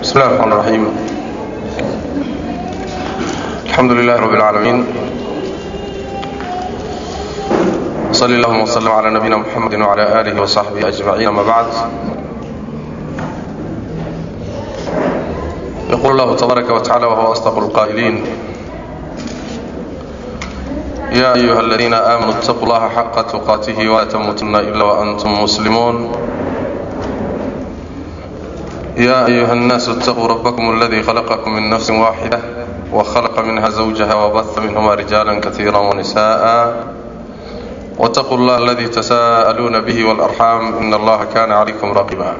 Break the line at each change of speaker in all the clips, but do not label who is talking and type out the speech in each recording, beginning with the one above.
بسم الله الرحمن الرحيم الحمد لله رب العالمين صلى اللهم وسلم على نبينا محمد وعلى آله وصحبه أجمعين أما بعد يقول الله تبارك وتعالى وهو أصدق القائلين يا أيها الذين آمنوا اتقوا الله حق تقاته ولا تموتن إلا وأنتم مسلمون يا أيها الناس اتقوا ربكم الذي خلقكم من نفس واحدة وخلق منها زوجها وبث منهما رجالا كثيرا ونساء واتقوا الله الذي تساءلون به والأرحام إن الله كان عليكم رقيبا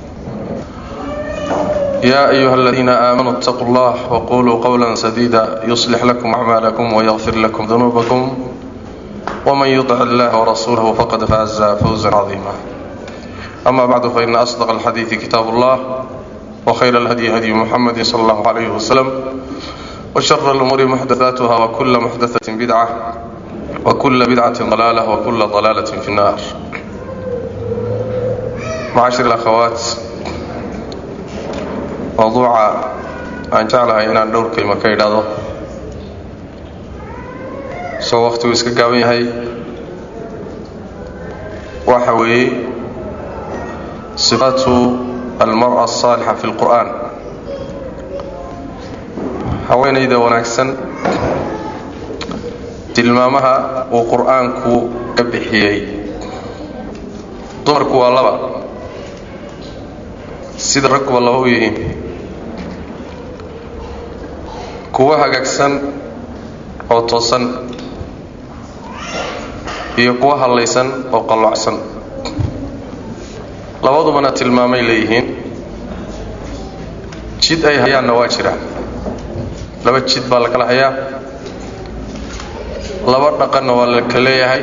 يا أيها الذين آمنوا اتقوا الله وقولوا قولا سديدا يصلح لكم أعمالكم ويغفر لكم ذنوبكم ومن يطع الله ورسوله فقد فاز فوزا عظيما أما بعد فإن أصدق الحديث كتاب الله وخير الهدي هدي محمد صلى الله عليه وسلم وشر الأمور محدثاتها وكل محدثة بدعة وكل بدعة ضلالة وكل ضلالة في النار معاشر الأخوات mawduuca aan jeclahay inaan dhowr kelimo ka idhaahdo soo wakhtigu iska gaaban yahay waxa weeye sifaatu almar'a asaalixa fi lqur'aan haweenayda wanaagsan tilmaamaha uu qur'aanku ka bixiyey dumarku waa laba sida ragkuba laba u yihiin kuwo hagaagsan oo toosan iyo kuwo hallaysan oo qalloocsan labadubana tilmaamay leeyihiin jid ay hayaanna waa jiraan laba jid baa la kala hayaa laba dhaqanna waa la kala leeyahay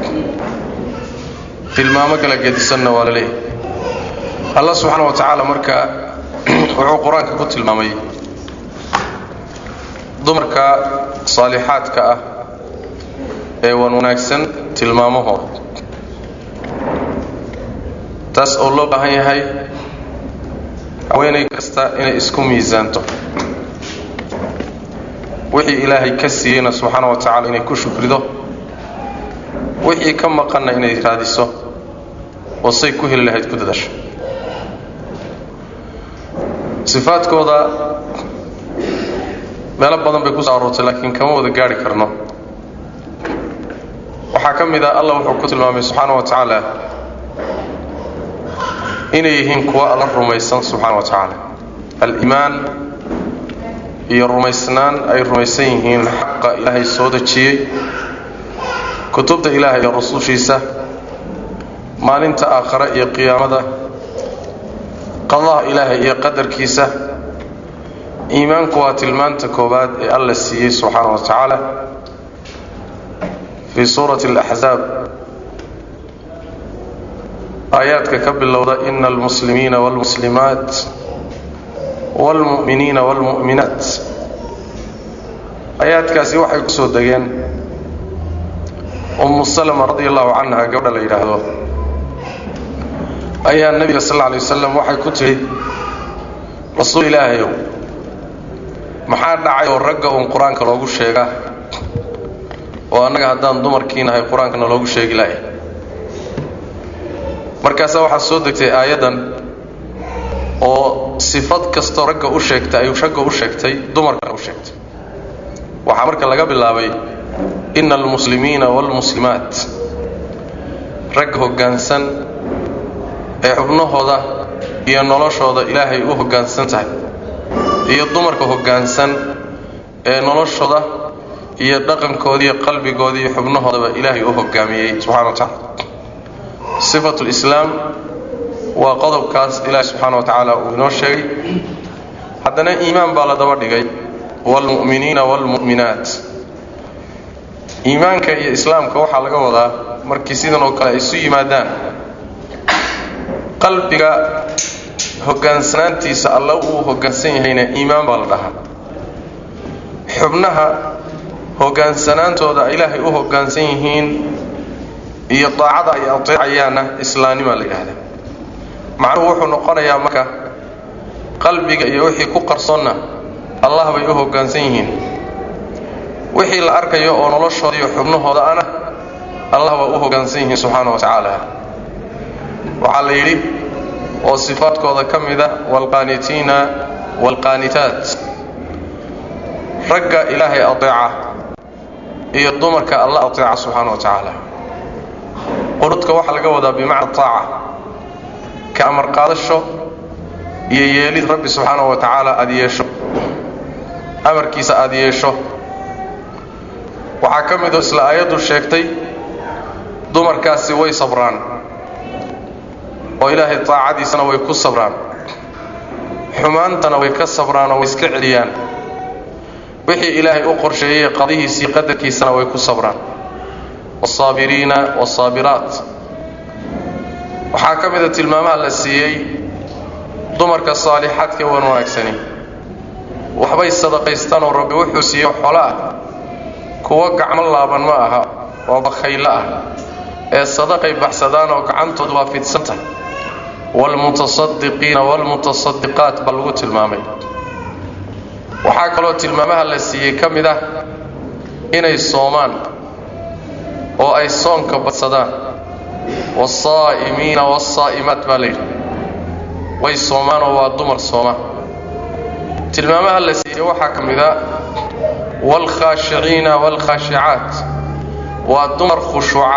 tilmaamo kala gedisanna waa la leeyahay allah subxaana wa tacaala marka wuxuu qur-aanka ku tilmaamay dumarka saalixaadka ah ee wan wanaagsan tilmaamahooda taas oo loo baahan yahay haweenay kasta inay isku miisaanto wixii ilaahay ka siiyeyna subxaana wa tacala inay ku shukrido wixii ka maqanna inay raadiso oo say ku heli lahayd ku dadasho sifaadkooda meelo badan bay ku soo aroortay laakiin kama wada gaari karno waxaa ka mid ah allah wuxuu ku tilmaamay subxaana wa tacaala inay yihiin kuwa alla rumaysan subxaana wa tacaala aliimaan iyo rumaysnaan ay rumaysan yihiin xaqa ilaahay soo dejiyey kutubta ilaahay iyo rusushiisa maalinta aakhare iyo qiyaamada qadaha ilaahay iyo qadarkiisa iimaanku waa tilmaanta koowaad ee alla siiyey subxaana wa tacaala fii suurati alaxzaab aayaadka ka bilowda ina almuslimiina wاlmuslimaat wاlmu'miniina wاlmu'minaat aayaadkaasi waxay ku soo degeen umu salama radi allahu canha gabadha la yidhaahdo ayaa nebiga sal lla alay wasalam waxay ku tidhi rasuul ilaahayow maxaa dhacay oo ragga uun qur-aanka loogu sheegaa oo annaga haddaan dumarkiinahay qur-aankana loogu sheegi lahay markaasaa waxaa soo degtay aayaddan oo sifad kastoo ragga u sheegtay ay ragga u sheegtay dumarkana u sheegtay waxaa marka laga bilaabay ina almuslimiina waalmuslimaat rag hoggaansan ee xubnahooda iyo noloshooda ilaahay u hoggaansan tahay iyo dumarka hoggaansan ee noloshooda iyo dhaqankooda iyo qalbigooda iyo xubnahoodaba ilaahay u hoggaamiyey subxana wa tacaala sifatu lislaam waa qodobkaas ilaahi subxaana wa tacaala uu inoo sheegay haddana iimaan baa la daba dhigay waalmu'miniina waalmu'minaat iimaanka iyo islaamka waxaa laga wadaa markii sidan oo kale ay isu yimaadaan qalbiga hogaansanaantiisa alla uu hoggaansan yahayna iimaan baa la dhahaa xubnaha hogaansanaantooda ilaahay u hoggaansan yihiin iyo daacada ay ateecayaanna islaannimaa la yidhaahdaa macnuhu wuxuu noqonayaa marka qalbiga iyo wixii ku qarsoonna allah bay u hoggaansan yihiin wixii la arkayo oo noloshooda iyo xubnahooda ana allah waa u hoggaansan yihiin subxaana wa tacaala waxaa la yidhi oo sifaadkooda ka mida waalqaanitiina waalqaanitaat ragga ilaahay ateeca iyo dumarka alla ateeca subxaana wa tacaala qunudka waxaa laga wadaa bimacna taaca ka amar qaadasho iyo yeelid rabbi subxaana wa tacaala aada yeesho amarkiisa aada yeesho waxaa ka midoo isla aayaddu sheegtay dumarkaasi way sabraan oo ilaahay taacadiisana way ku sabraan xumaantana way ka sabraan oo way iska celiyaan wixii ilaahay u qorsheeyey qadihiisii qadarkiisana way ku sabraan waalsaabiriina waalsaabiraat waxaa ka mida tilmaamaha la siiyey dumarka saalixaadka wan wanaagsani waxbay sadaqaystaan oo rabbi wuxuu siiye xolo ah kuwo gacmo laaban ma aha oo bakhayllo ah ee sadaqay baxsadaan oo gacantoodu waa fidsanta waalmutasadiqiina waalmutasadiqaat baa lagu tilmaamay waxaa kaloo tilmaamaha la siiyey ka mid ah inay soomaan oo ay soonka badsadaan wasaa'imiina waalsaa'imaat baa layidhi way soomaan oo waa dumar sooma tilmaamaha la siiyey waxaa ka mid a waalkhaashiciina waalkhaashicaat waa dumar khushuuca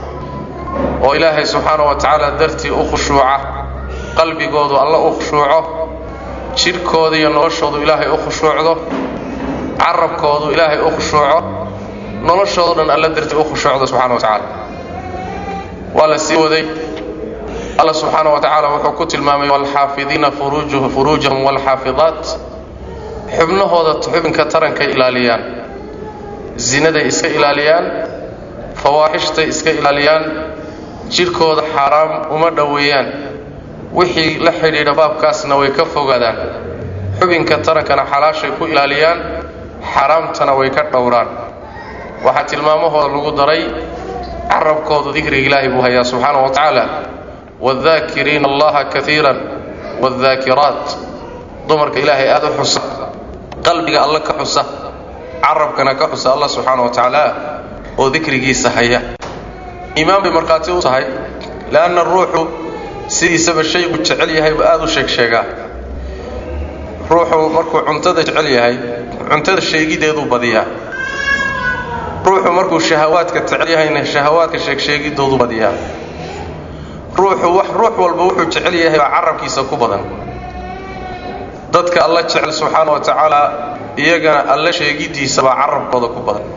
oo ilaahay subxaana wa tacaala dartii u khushuuca qalbigoodu alla u khushuuco jidhkooda iyo noloshoodu ilaahay u khushuucdo carabkoodu ilaahay u khushuuco noloshoodo dhan alla dartii u khushuucdo subxana wa tacaala waa la sii waday alla subxaana wa tacaala wuxuu ku tilmaamay waalxaafidiina furuujahum waalxaafidaat xubnahooda xubinka tarankay ilaaliyaan zinaday iska ilaaliyaan fawaaxishtay iska ilaaliyaan jidhkooda xaaraam uma dhoweeyaan wixii la xidhiidha baabkaasna way ka fogaadaan xubinka tarankana xalaashay ku ilaaliyaan xaaraamtana way ka dhowraan waxaa tilmaamahooda lagu daray carabkoodu dikriga ilaahay buu hayaa subxaana wa tacaala waaldaakiriina allaha kaiiran waaldaakiraat dumarka ilaahay aada u xusa qalbiga alla ka xusa carabkana ka xusa allah subxaana wa tacaala oo dikrigiisa haya iimaan bay markhaati u tahay leanna ruuxu sidiisaba shaygu jecel yahayba aada u sheeg sheegaa ruuxu markuu cuntada jecel yahay cuntada sheegideeduu badiyaa ruuxu markuu shahawaadka jecel yahayna shahawaadka sheegsheegidoodu badiyaa ruuxu wax ruux walba wuxuu jecel yahay baa carabkiisa ku badan dadka alla jecel subxaana wa tacaala iyagana alla sheegidiisa baa carabkooda ku badan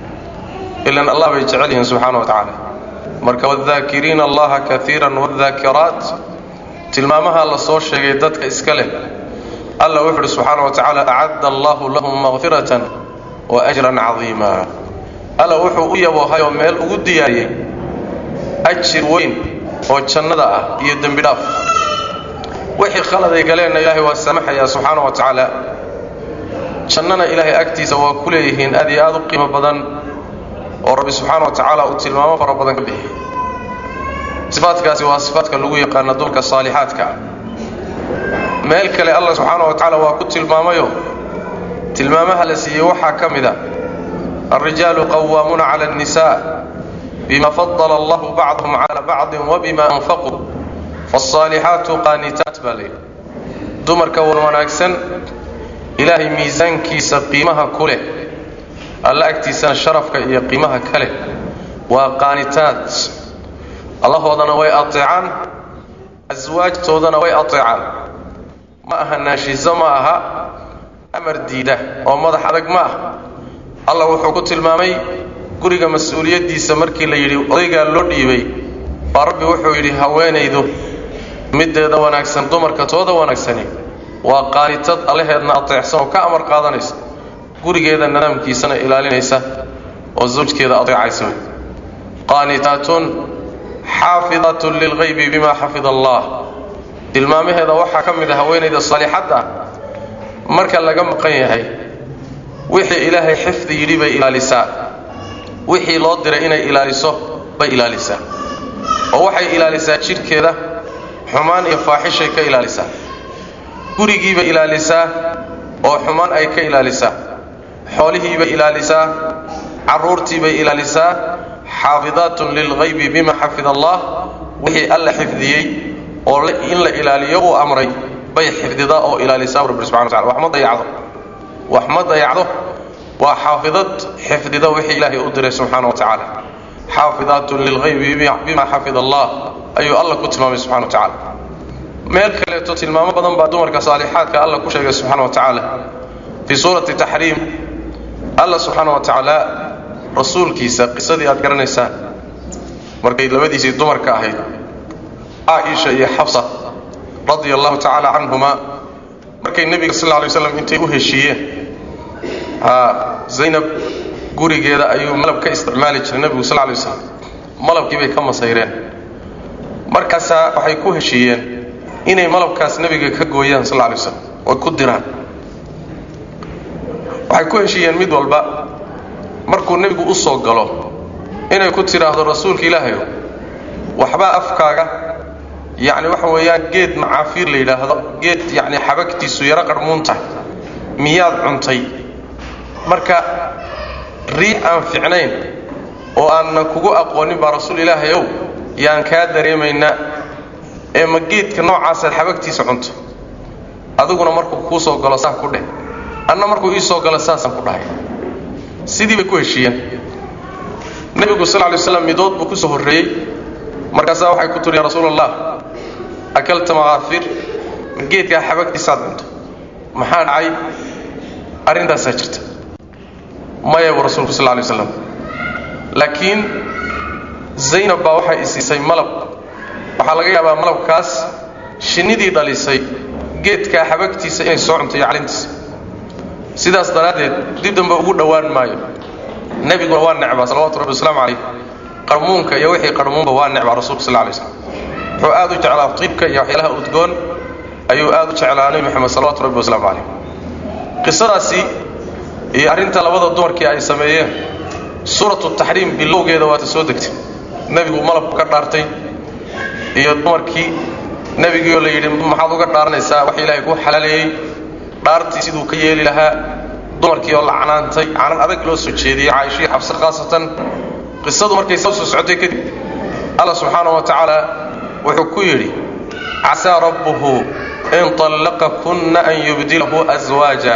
ilan allah bay jecel yihiin subxaana wa tacaala marka waaldaakiriina allaha kaiiran waaldaakiraat tilmaamaha la soo sheegay dadka iska leh alla wuxu uhi subxaana wa tacaala acadda allahu lahum makfiratan wa ajran cadiima alla wuxuu u yaboohayoo meel ugu diyaariyey ajir weyn oo jannada ah iyo dembi dhaaf wixii khaladay galeenna ilaahay waa samaxayaa subxaana wa tacaala jannana ilaahay agtiisa waa ku leeyihiin aad iyo aad u qiimo badan oo rabbi subxaana wa tacaala uu tilmaamo fara badan ka bixiyey sifaadkaasi waa sifaadka lagu yaqaana dumarka saalixaadka ah meel kale allah subxaana wa tacaala waa ku tilmaamayo tilmaamaha la siiyey waxaa ka mid a alrijaalu qawaamuuna cala annisaa bima fadala allahu bacdahum cala bacdin wabima anfaquu faalsaalixaatu qaanitaat baa layidhi dumarka wan wanaagsan ilaahay miisaankiisa qiimaha ku leh alla agtiisana sharafka iyo qiimaha ka leh waa qaanitaat allahoodana way ateecaan aswaajtoodana way ateecaan ma aha naashiso ma aha amar diida oo madax adag ma ah allah wuxuu ku tilmaamay guriga mas-uuliyaddiisa markii la yidhi odaygaa loo dhiibay baa rabbi wuxuu yidhi haweenaydu middeeda wanaagsan dumarka tooda wanaagsani waa qaanitad allaheedna ateecsan oo ka amar qaadanaysa gurigeeda nidaamkiisana ilaalinaysa oo zawjkeeda ateecaysa wey qaanitaatun xaafidatun lilghaybi bima xafida allah tilmaamaheeda waxaa ka mid a haweenayda saalixadda marka laga maqan yahay wixii ilaahay xifdi yidhi bay ilaalisaa wixii loo diray inay ilaaliso bay ilaalisaa oo waxay ilaalisaa jidhkeeda xumaan iyo faaxishay ka ilaalisaa gurigiibay ilaalisaa oo xumaan ay ka ilaalisaa xoolihiibay ilaalisaa carruurtiibay ilaalisaa xaafidaatun lilghaybi bima xafid allah wixii alla xifdiyey oo in la ilaaliyo uu amray bay xifdidaa oo ilaalisaa rabbi subxana watacala wax ma dayacdo wax ma dayacdo waa xaafidad xifdida wixii ilaahay u diray subxaana wa tacaala xaafidaatun lilghaybi bima xafid allah ayuu alla ku tilmaamay subxana wa tacaala meel kaleeto tilmaamo badan baa dumarka saalixaadka alla ku sheegay subxaana wa tacaala fii suurati taxriim alla subxaana wa tacaala rasuulkiisa qisadii aad garanaysaan markay labadiisii dumarka ahayd caaisha iyo xafsa radia allahu tacaala canhuma markay nebiga sal lay slam intay u heshiiyeen zaynab gurigeeda ayuu malab ka isticmaali jiray nebigu sal lay slam malabkii bay ka masayreen markaasaa waxay ku heshiiyeen inay malabkaas nebiga ka gooyaan sal lay slam oo ku diraan waxay ku heshiiyeen mid walba markuu nebigu u soo galo inay ku tidhaahdo rasuulka ilaahayo waxbaa afkaaga yacni waxa weeyaan geed macaafiir la yidhaahdo geed yacni xabagtiisu yaro qarhmuun tahay miyaad cuntay marka rii aan ficnayn oo aanan kugu aqoonin baa rasuul ilaahay ow yaan kaa dareemaynaa ee ma geedka noocaasaad xabagtiisa cunto adiguna markuu kuu soo galo saa ku dheh anna markuu ii soo galo saasaan ku dhahay sidii bay ku heshiiyeen nebigu sal lay slam midood buu ku soo horreeyey markaasaa waxay ku tiri ya rasuul allah akalta makaafiir geedkaa xabagtiisaad cunto maxaa dhacay arrintaasaa jirta maya buu rasuulku sal lay slam laakiin zaynab baa waxay isiisay malab waxaa laga yaabaa malabkaas shinnidii dhalisay geedkaa xabagtiisa inay soo cunto iyo calintiisa sidaas daraaddeed dib dambe ugu dhowaan maayo nebiguna waa necbaa salawatu rabbi wasalaamu calayh qarmuunka iyo wixii qarmuunba waa necbaa rasulka sal lay slam wuxuu aad u jeclaa tiibka iyo waxyaalaha udgoon ayuu aad u jeclaa nebi moxamed salawatu rabbi wasalaamu calayh qisadaasi iyo arrinta labada dumarkii ay sameeyeen suuratu taxriim bilowgeeda waata soo degtay nebigu malabku ka dhaartay iyo dumarkii nebigiioo la yidhi maxaad uga dhaaranaysaa wax ilaahay ku xalaaleeyey dhaartii siduu ka yeeli lahaa dumarkii oo la canaantay canan adag loo soo jeediyey caaishihii xabse khaasatan qisadu markay soo soo socotay kadib alla subxaana wa tacaala wuxuu ku yidhi casaa rabbuhu in طallaqakunna an yubdilahu aswaaja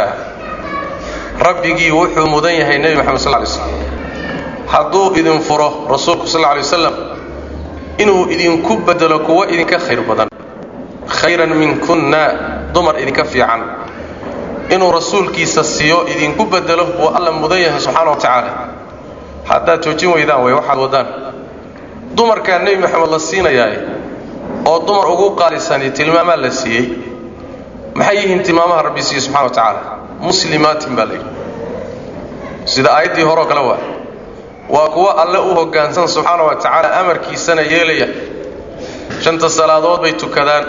rabbigii wuxuu mudan yahay nebi moxamed sal lay slam hadduu idin furo rasuulku sal lay wasalam inuu idinku bedelo kuwo idinka khayr badan khayran minkunna dumar idinka fiican inuu rasuulkiisa siiyo idinku bedelo wuu alla mudan yahay subxaana wa tacaala haddaad joojin weydaan way waxaad wadaan dumarkaa nebi moxamed la siinayaa oo dumar ugu qaalisani tilmaamaa la siiyey maxay yihiin tilmaamaha rabbi siiye subxana wa tacaala muslimaatin baa layidhi sida aayaddii horeo kale waa waa kuwo alle u hoggaansan subxaana wa tacaala amarkiisana yeelaya shanta salaadood bay tukadaan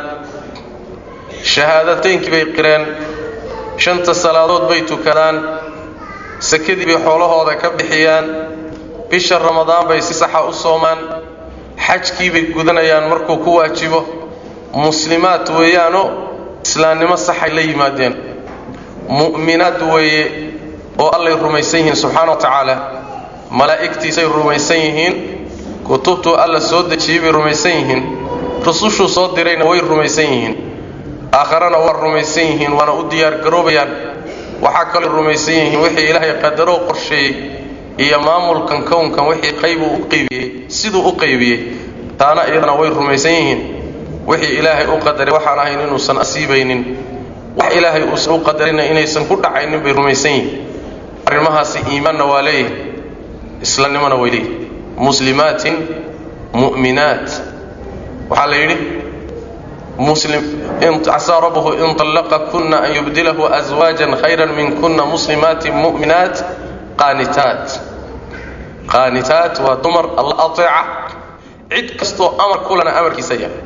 shahaadataynkii bay qireen shanta salaadood bay tukadaan sakadii bay xoolahooda ka bixiyaan bisha ramadaan bay si saxa u soomaan xajkii bay gudanayaan markuu ku waajibo muslimaad weeyaanoo islaamnimo saxay la yimaadeen mu'minaad weeye oo allay rumaysan yihiin subxaana wa tacaala malaa'igtiisay rumaysan yihiin kutubtuu alla soo dejiyey bay rumaysan yihiin rusushuu soo dirayna way rumaysan yihiin aakharana waa rumaysan yihiin waana u diyaargaroobayaan waxaa kaloo rumaysan yihiin wixii ilaahay qadaroo qorsheeyey iyo maamulkan kownkan wixii qaybuu u qaybiyey siduu u qaybiyey taana iyadana way rumaysan yihiin wixii ilaahay u qadaray waxaan ahayn inuusan asiibaynin wax ilaahay uusan u qadarina inaysan ku dhacaynin bay rumaysan yihiin arrimahaasi iimaanna waa leeyihin islanimona way leeyihin muslimaatin mu'minaat waxaa la yidhi muslim casaa rabbuhu in طallaqakuna an yubdilahu aswaajan khayran minkuna muslimaatin mu'minaat qaanitaat qaanitaat waa dumar alla ateeca cid kastoo amar kulana amarkiisa yahay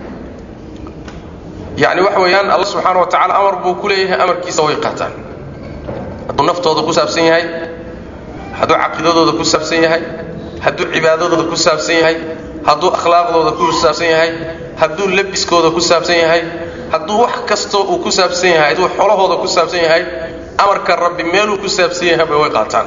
yacni waxa weeyaan alla subxaana wa tacala amar buu ku leeyahay amarkiisa way qaataan hadduu naftooda ku saabsan yahay hadduu caqiidadooda ku saabsan yahay hadduu cibaadadooda ku saabsan yahay hadduu akhlaaqdooda ku saabsan yahay hadduu labiskooda ku saabsan yahay hadduu wax kastoo uu ku saabsan yahay hadduu xolahooda ku saabsan yahay amarka rabbi meeluu ku saabsan yahayba way qaataan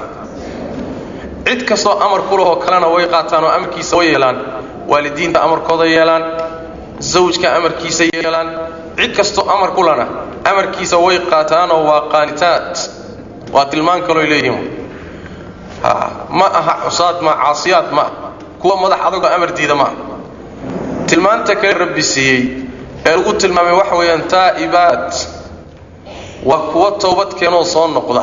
cid kastoo amar ku lahoo kalena way qaataan oo amarkiisa way yeelaan waalidiinta amarkooda yeelaan zawjka amarkiisa yeelaan cid kastoo amar ku lana amarkiisa way qaataanoo waa qaanitaad waa tilmaan kalooy leeyihiin ma aha cusaad ma caasiyaad ma ah kuwa madax adagoo amar diida ma ah tilmaanta kale rabbi siiyey ee lagu tilmaamay waxa weeyaan taa'ibaat waa kuwa towbad keenoo soo noqda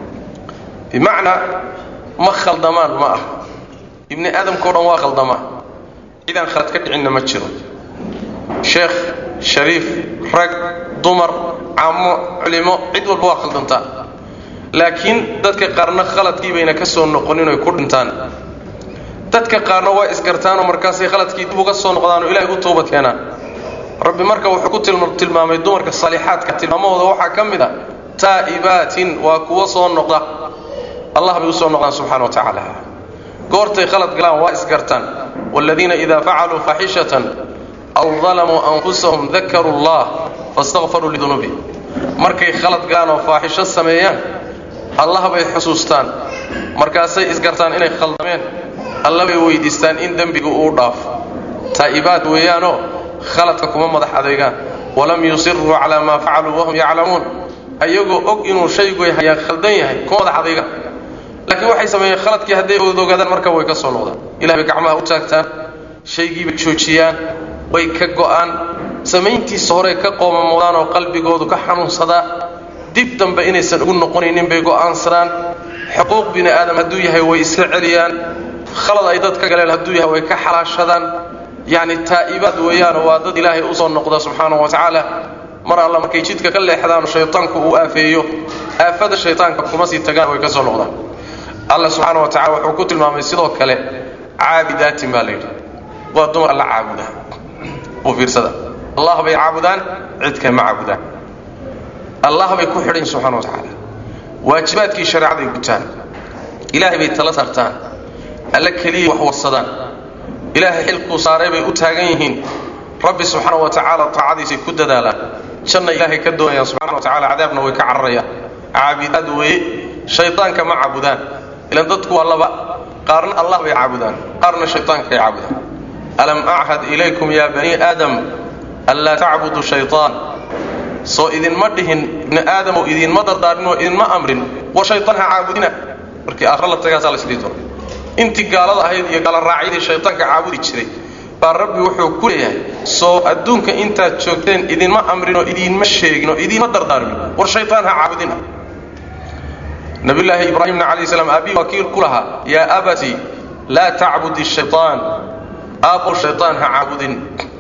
bimacnaa ma khaldamaan ma ah ibni aadamkao dhan waa khaldamaa cidaan khalad ka dhicinna ma jiro sheekh shariif rag dumar camo culimo cid walba waa khaldantaa laakiin dadka qaarna khaladkii bayna ka soo noqonin oy ku dhintaan dadka qaarna waa isgartaanoo markaasay khaladkii dib uga soo noqdaanoo ilahay u toobad keenaan rabbi marka wuxuu ku tilmaamay dumarka saalixaadka tilmaamahooda waxaa ka mid a taa'ibaatin waa kuwa soo noqda allah bay u soo noqdaan subxana wa tacaala goortay khalad galaan waa isgartaan waaladiina idaa facaluu faaxishatan aw dalamuu anfusahum dakaruu allah fastakfaruu lidunuubi markay khalad galaan oo faaxisho sameeyaan allah bay xusuustaan markaasay isgartaan inay khaldameen alla bay weydiistaan in dembiga uu dhaafo taa'ibaad weeyaanoo khaladka kuma madax adeegaan walam yusiruu calaa maa facaluu wahum yaclamuun ayagoo og inuu shaygu hayaan khaldan yahay kuma madax adeegaan laakiin waxay sameeyeen khaladkii hadday odogaadaan marka way ka soo noqdaan ilah bay gacmaha u taagtaan shaygiibay joojiyaan way ka go'aan samayntiisa horey ka qoomamoodaan oo qalbigoodu ka xanuunsadaa dib dambe inaysan ugu noqonaynin bay go'aansadaan xuquuq bini aadam hadduu yahay way iska celiyaan khalad ay dad ka galeen hadduu yahay way ka xalaashadaan yacni taa'ibaad weeyaano waa dad ilaahay u soo noqda subxaanahu wa tacaala mar alla markay jidka ka leexdaan shaytaanku uu aafeeyo aafada shaytaanka kuma sii tagaan way ka soo noqdaan alla subxaana wa tacala wuxuu ku tilmaamay sidoo kale caabidaatin baa la yidhi waa dumar alla caabuda u fiirsada allah bay caabudaan cid kale ma caabudaan allah bay ku xidhan subxana wa tacaala waajibaadkii shareecaday gutaan ilaahay bay tala saartaan alla keliya wax warsadaan ilaahay xilkuu saaray bay u taagan yihiin rabbi subxaana wa tacaala taacadiisay ku dadaalaan janna ilaahay ka doonayaan subxana wa tacala cadaabna way ka cararayaan caabidaad weeye shaydaanka ma caabudaan ilan dadku waa laba qaarna allah bay caabudaan qaarna shaydaanka ay caabudaan alam achad ilaykum ya bani aadam anlaa tacbudu shayطaan soo idinma dhihin ibni aadamow idinma dardaarinoo idinma amrin war shayطaan ha caabudina markii aakhra la tagaasaa la isdhihi doona intii gaalada ahayd iyo gaala raacyadii shayطaanka caabudi jiray baa rabbi wuxuu ku leeyahay soo adduunka intaad joogteen idinma amrinoo idinma sheegin oo idinma dardaarmin war shayطaan ha caabudina nabiyullaahi ibraahimna calayh salaam aabii wakiil ku lahaa yaa abati laa tacbudi shayطaan aabbow shayطaan ha caabudin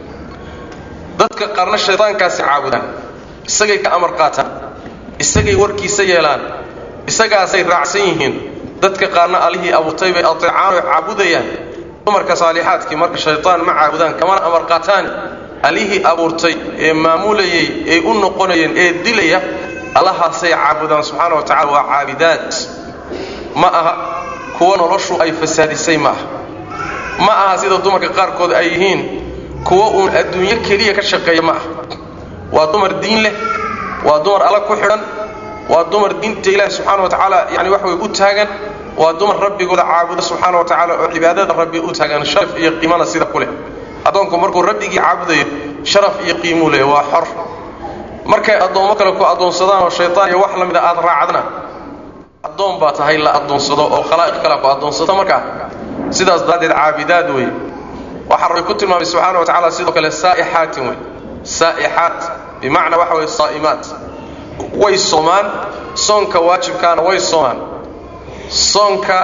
dadka qaarna shayطaankaasi caabudaan isagay ka amar qaataan isagay warkiisa yeelaan isagaasay raacsan yihiin dadka qaarna allihii abuurtay bay ateecaan oo caabudayaan dumarka saalixaadkii marka shayطaan ma caabudaan kamana amar qaataan allihii abuurtay ee maamulayay ee u noqonayeen ee dilaya allahaasay caabudaan subxaana wa tacala waa caabidaad ma aha kuwa noloshu ay fasaadisay ma aha ma aha sida dumarka qaarkood ay yihiin kuwa uun adduunyo keliya ka shaqeeya ma aha waa dumar diin leh waa dumar alla ku xidhan waa dumar diinta ilaahi subxaana wa tacaala yani wax way u taagan waa dumar rabbigooda caabuda subxaana wa tacaala oo cibaadada rabbi u taagan sharaf iyo qiimana sida ku leh addoonku markuu rabbigii caabudayo sharaf iyo qiimuu leh waa xor markay addoommo kale ku addoonsadaan oo shaytaan iyo wax la mida aad raacdana addoon baa tahay la addoonsado oo khalaa'iq kale ku addoonsado markaa sidaas daraaddeed caabidaad wey waxaa rabbi ku tilmaamay subxaana wa tacaala sidoo kale saa'ixaatin wey saa'ixaat bimacnaa waxa weye saa'imaat way soomaan soonka waajibkaana way soomaan soonka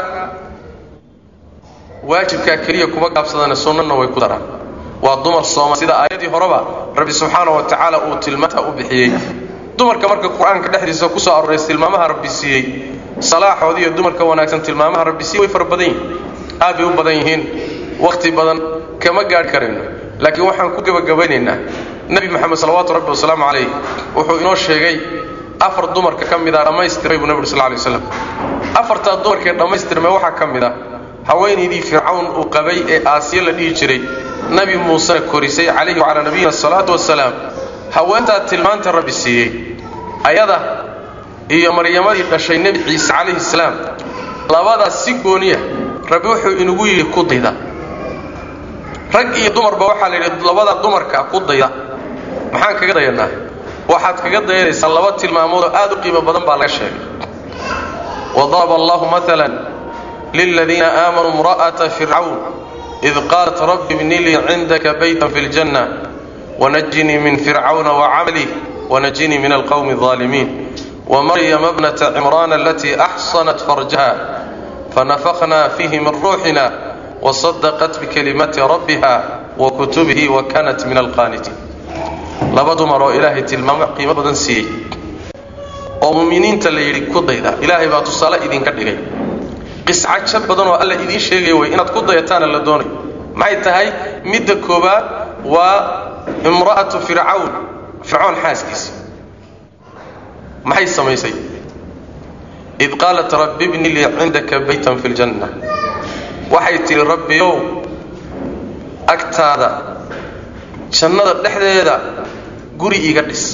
waajibkaa keliya kuma gaabsadana sunnana way ku daraan waa dumar sooma sida aayaddii horeba rabbi subxaana wa tacaala uu tilmaanta u bixiyey dumarka marka qur-aanka dhexdiisa ku soo arooraysa tilmaamaha rabbi siiyey salaaxoodi iyo dumarka wanaagsan tilmaamaha rabbi siiyey way fara badan yihiin aad bay u badan yihiin wakhti badan kama gaadhi karayno laakiin waxaan ku gebagabaynaynaa nebi moxamed salawaatu rabbi wasalaamu calayh wuxuu inoo sheegay afar dumarka ka mid a dhammaystiray buu nebi sal lay waslam afartaa dumarkee dhammaystirmay waxaa ka mid a haweenaydii fircawn uu qabay ee aasiya la dhihi jiray nabi muusena korisay calayhi wacalaa nabiyina asalaatu wasalaam haweentaa tilmaanta rabbi siiyey ayada iyo maryamadii dhashay nebi ciise calayhi salaam labadaas si gooniya rabbi wuxuu inagu yidhi ku dayda rag iyo dumarba waxaa la yidhi labada dumarka ku dayda maxaan kaga dayanaa waxaad kaga dayanaysaa laba tilmaamood oo aad u qiimo badan baa laga sheegay wadaraba allahu maala liladiina aamanuu imra'ata fircawn id qaalat rabbi ibni lii cindaka baytan fi ljanna wanajinii min fircawna wacamlih wanajinii min alqowmi alظaalimiin wmaryama bnata cimraan alatii axsanat farjaha fanafakna fiihi min ruuxina wasadaqat bikalimaati rabbiha wa kutubihi wa kanat min alqaanitiin laba dumar oo ilaahay tilmaamo qiimo badan siiyey oo muminiinta la yidhi ku dayda ilaahay baa tusaale idinka dhigay qiscajo badan oo alla idiin sheegaya wey inaad ku dayataana la doonayo maxay tahay midda koowaad waa imra'atu fircawn fircoon xaaskiisa maxay samaysay id qaalat rabbi bni lii cindaka baytan fi ljanna waxay tidhi rabbiyow agtaada jannada dhexdeeda guri iga dhis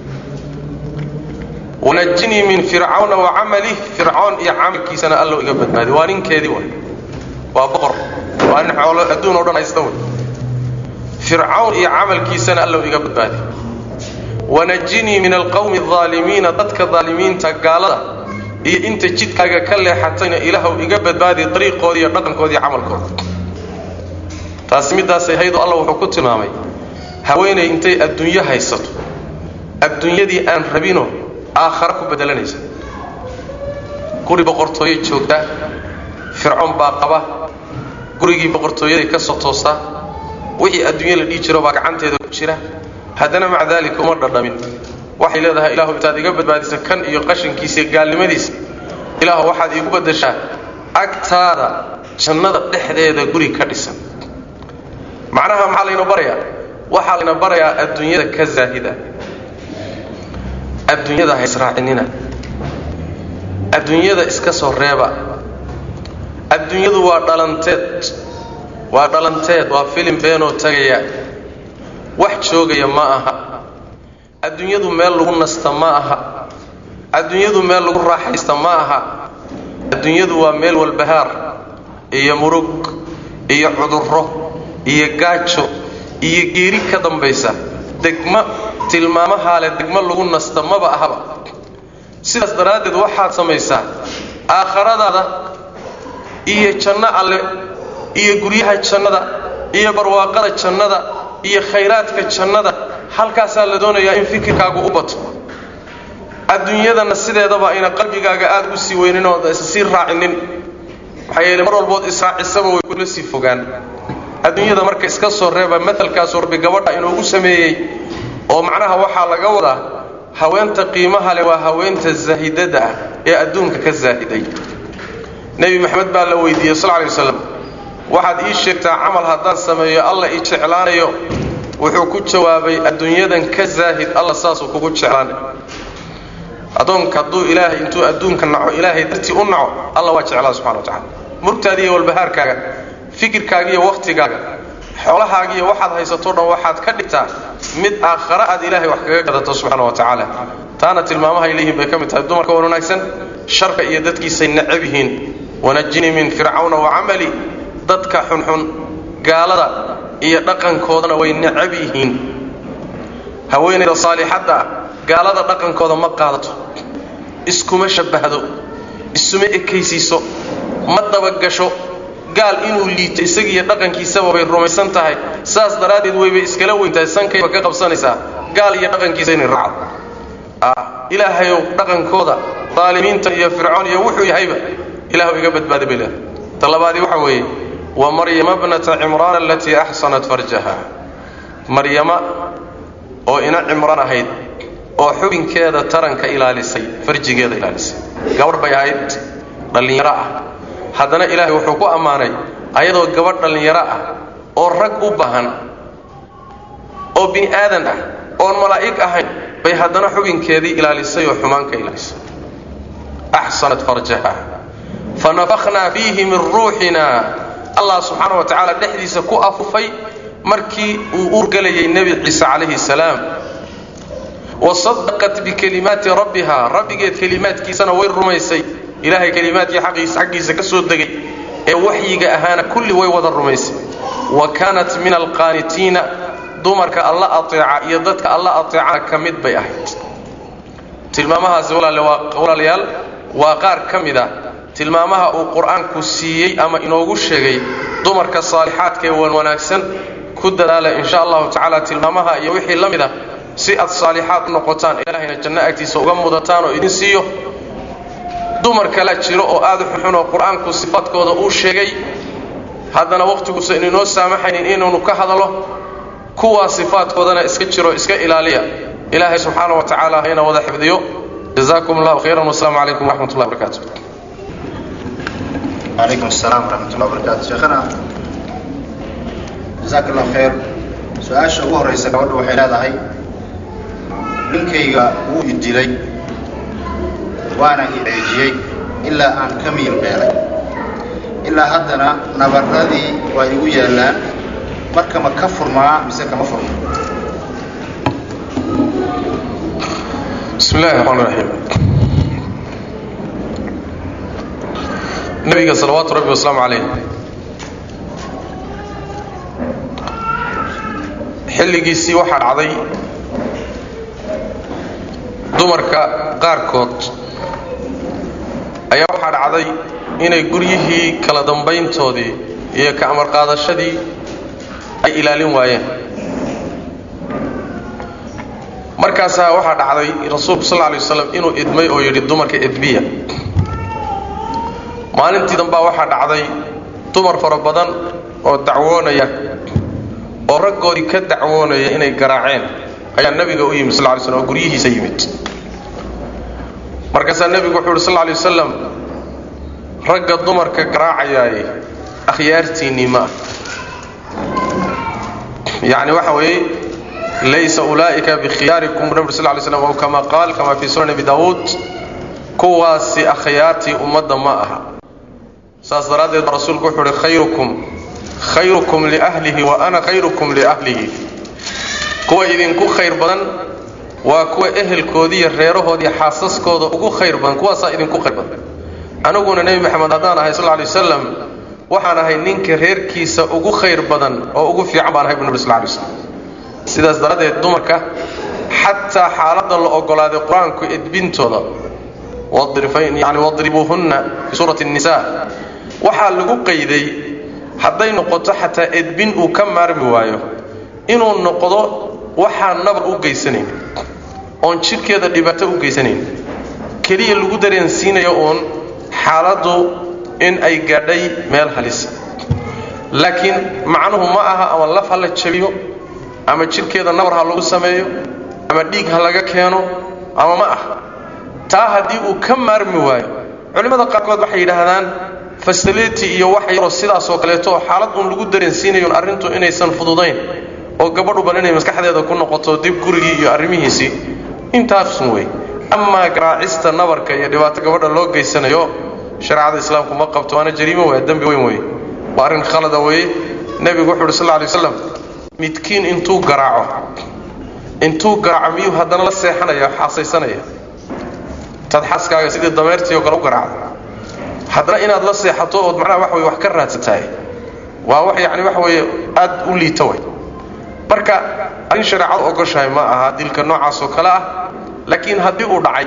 wanajinii min fircawna wa camalih fircoon iyo camalkiisana allow iga badbaadi waa ninkeedii way waa boqor waa nin xoolo adduun o dhan haysta way fircawn iyo camalkiisana allow iga badbaadi wanajinii min alqowmi alظaalimiina dadka daalimiinta gaalada iyo inta jidkaaga ka leexatayna ilaahw iga badbaadi dariiqooda iyo dhaqankooda iyo camalkooda taasi middaasay haydoo alla wuxuu ku tilmaamay haweenay intay adduunyo haysato adduunyadii aan rabino aakhara ku bedelanaysa guri boqortooyay joogtaa fircoon baa qaba gurigii boqortooyaday ka soo toostaa wixii adduunyo la dhihi jiro baa gacanteeda ku jira haddana maca daalika uma dhadhamin waxay leedahay ilaahu intaad iga badbaadisa kan iyo qashinkiisa iyo gaalnimadiisa ilaahu waxaad iigu baddashaa agtaada jannada dhexdeeda guri ka dhisan macnaha maxaa layna barayaa waxaa layna barayaa adduunyada ka zaahida adduunyada ha israacinina adduunyada iska soo reeba adduunyadu waa dhalanteed waa dhalanteed waa filim beenoo tagaya wax joogaya ma aha adduunyadu meel lagu nasta ma aha adduunyadu meel lagu raaxaysta ma aha adduunyadu waa meel walbahaar iyo murug iyo cudurro iyo gaajo iyo geeri ka dambaysa degmo tilmaamahaa leh degmo lagu nasta maba ahaba sidaas daraaddeed waxaad samaysaa aakharadaada iyo janno alle iyo guryaha jannada iyo barwaaqada jannada iyo khayraadka jannada halkaasaa la doonayaa in fikirkaagu u bato adduunyadana sideedaba ayna qalbigaaga aad u sii weynin oo sii raacinin maxaa yeele mar walbood israacisaba way kula sii fogaan adduunyada marka iska soo reeba maalkaasu rabbi gabadha inoogu sameeyey oo macnaha waxaa laga wadaa haweenta qiimaha leh waa haweenta zaahidada ah ee adduunka ka zaahiday nebi maxamed baa la weydiiyey sal lay waslam waxaad ii sheegtaa camal haddaan sameeyo alla i jeclaanayo wuxuu ku jawaabay adduunyadan ka zaahid alla saasuu kugu jeclaanay addoonka hadduu ilaahay intuu adduunka naco ilaahay dartii u naco alla waa jeclaa subxana wa tacala murgtaada iyo walbahaarkaaga fikirkaaga iyo wakhtigaaga xoolahaaga iyo waxaad haysatoo dhan waxaad ka dhigtaa mid aakhara aad ilaahay wax kaga gadato subxaana wa tacaala taana tilmaamahay leeyihiin bay ka mid tahay dumarka wan wanaagsan sharka iyo dadkiisay necab yihiin wanajinii min fircawna wa camali dadka xunxun gaalada iyo dhaqankoodana way necab yihiin haweenayda saalixadda ah gaalada dhaqankooda ma qaadato iskuma shabbahdo isuma ekaysiiso ma dabagasho gaal inuu liito isagiiyo dhaqankiisaba bay rumaysan tahay saas daraaddeed waybay iskala weyntahay sankayba ka qabsanaysaa gaal iyo dhaqankiisa inay raacdo ilaahayow dhaqankooda daalimiintan iyo fircoon iyo wuxuu yahayba ilaahu iga badbaada bay leedahay ta labaadii waxa weeye wa maryama bnata cimraan alatii axsanat farjaha maryama oo ina cimraan ahayd oo xubinkeeda taranka ilaalisay farjigeeda ilaalisay gabadh bay ahayd dhallinyaro ah haddana ilaahay wuxuu ku ammaanay ayadoo gabadh dhallinyaro ah oo rag u baahan oo bini aadan ah oon malaa'ig ahayn bay haddana xubinkeedii ilaalisay oo xumaanka ilaalisay axsanat farjaha fanafakhnaa fiihi min ruuxina allah subxaana wa tacaala dhexdiisa ku afufay markii uu urgelayay nebi ciise calayhi salaam wasadaqat bikelimaati rabbiha rabbigeed kelimaadkiisana way rumaysay ilaahay kelimaadkii xaggiisa ka soo degay ee waxyiga ahaana kulli way wada rumaysay wa kaanat min alqaanitiina dumarka alla ateeca iyo dadka alla ateecana ka mid bay ahayd tilmaamahaasi walaalayaal waa qaar ka mid ah tilmaamaha uu qur-aanku siiyey ama inoogu sheegay dumarka saalixaadka ee wan wanaagsan ku dadaala insha allahu tacaala tilmaamaha iyo wixii la mid ah si aad saalixaad u noqotaan ilaahayna janno agtiisa uga mudataan oo idin siiyo dumar kala jiro oo aad u xunxun oo qur-aanku sifaadkooda uu sheegay haddana wakhhtiguusa ininoo saamaxaynin inaynu ka hadalo kuwaa sifaadkoodana iska jiro iska ilaaliya ilaahay subxaana wa tacaala hayna wada xifdiyo jazakum allahu khayran wasalaamu calaykum waraxmat ullahi barakaatu
وعليكم السلام ورحمة الله وبركاته شيخنا جزاك الله خير su-aasha ugu horraysa gabadhu waxay leedahay ninkayga wuu i dilay waana i ceejiyey ilaa aan ka miil beelay ilaa haddana nabarradii waa igu yaallaan marka ma ka furmaa mise kama furmo
bismi illahi raxmaan raxiim nabiga salawaatu rabbi wasalaamu calayh xilligiisii waxaa dhacday dumarka qaarkood ayaa waxaa dhacday inay guryihii kala dambayntoodii iyo ka amar qaadashadii ay ilaalin waayeen markaasaa waxaa dhacday rasuulku sal lay waslam inuu idmay oo yidhi dumarka edbiya maalintii dambaa waxaa dhacday dumar fara badan oo dacwoonaya oo raggoodii ka dacwoonaya inay garaaceen ayaa nebiga u yimid sal lay slm oo guryihiisa yimid markaasaa nebigu wuxuu yidhi sal lay wasalam ragga dumarka garaacayaaye akhyaartiinnii ma ah yacni waxa weeye laysa ulaa'ika bikhiyaarikum bu nabig sl lay slam ow kama qaal kama fii sunan abi daawuud kuwaasi akhyaartii ummadda ma aha saas daraaddeed baa rasuulku wuxuu uhi khayrukum khayrukum liahlihi wa ana khayrukum liahlihi kuwa idinku khayr badan waa kuwa ehelkoodiiyo reerahoodiiyo xaasaskooda ugu khayr badan kuwaasaa idinku khayr badan aniguna nebi maxamed haddaan ahay sal lay wasalam waxaan ahay ninka reerkiisa ugu khayr badan oo ugu fiican baan ahay bu nabi sal lay waslam sidaas daraaddeed dumarka xataa xaaladda la ogolaaday qur-aanku edbintooda yani wadribuuhunna fii suurati nisa waxaa lagu qayday hadday noqoto xataa edbin uu ka maarmi waayo inuu noqdo waxaan nabar u geysanayn oon jidhkeeda dhibaato u geysanayn keliya lagu dareensiinayo uun xaaladdu in ay gaadhay meel halisa laakiin macnuhu ma aha ama laf ha la jabiyo ama jidhkeeda nabar ha lagu sameeyo ama dhiig ha laga keeno ama ma ah taa haddii uu ka maarmi waayo culimmada qaarkood waxay yidhaahdaan fasiliti iyo wax yaroo sidaasoo kaleeto oo xaalad uun lagu dareensiinayon arrintu inaysan fududayn oo gabadhuban inay maskaxdeeda ku noqoto dib gurigii iyo arrimihiisii intaasun wey amaa garaacista nabarka iyo dhibaato gabadha loo geysanayo shareecada islaamku ma qabto waana jariimo wey dembi weyn wey waa arrin khalada weeye nebigu wuxu uhi sal lla alay waslam midkiin intuu garaaco intuu garaaco miyuu haddana la seexanaya xaasaysanaya taad xaaskaaga sidii dameertii oo kale u garaacda haddana inaad la seexato ood macnaha wax wey wax ka raadsatahay waa wax yacni waxa weeye aad u liita way marka arrin shareecadu ogoshahay ma aha dilka noocaas oo kale ah laakiin haddii uu dhacay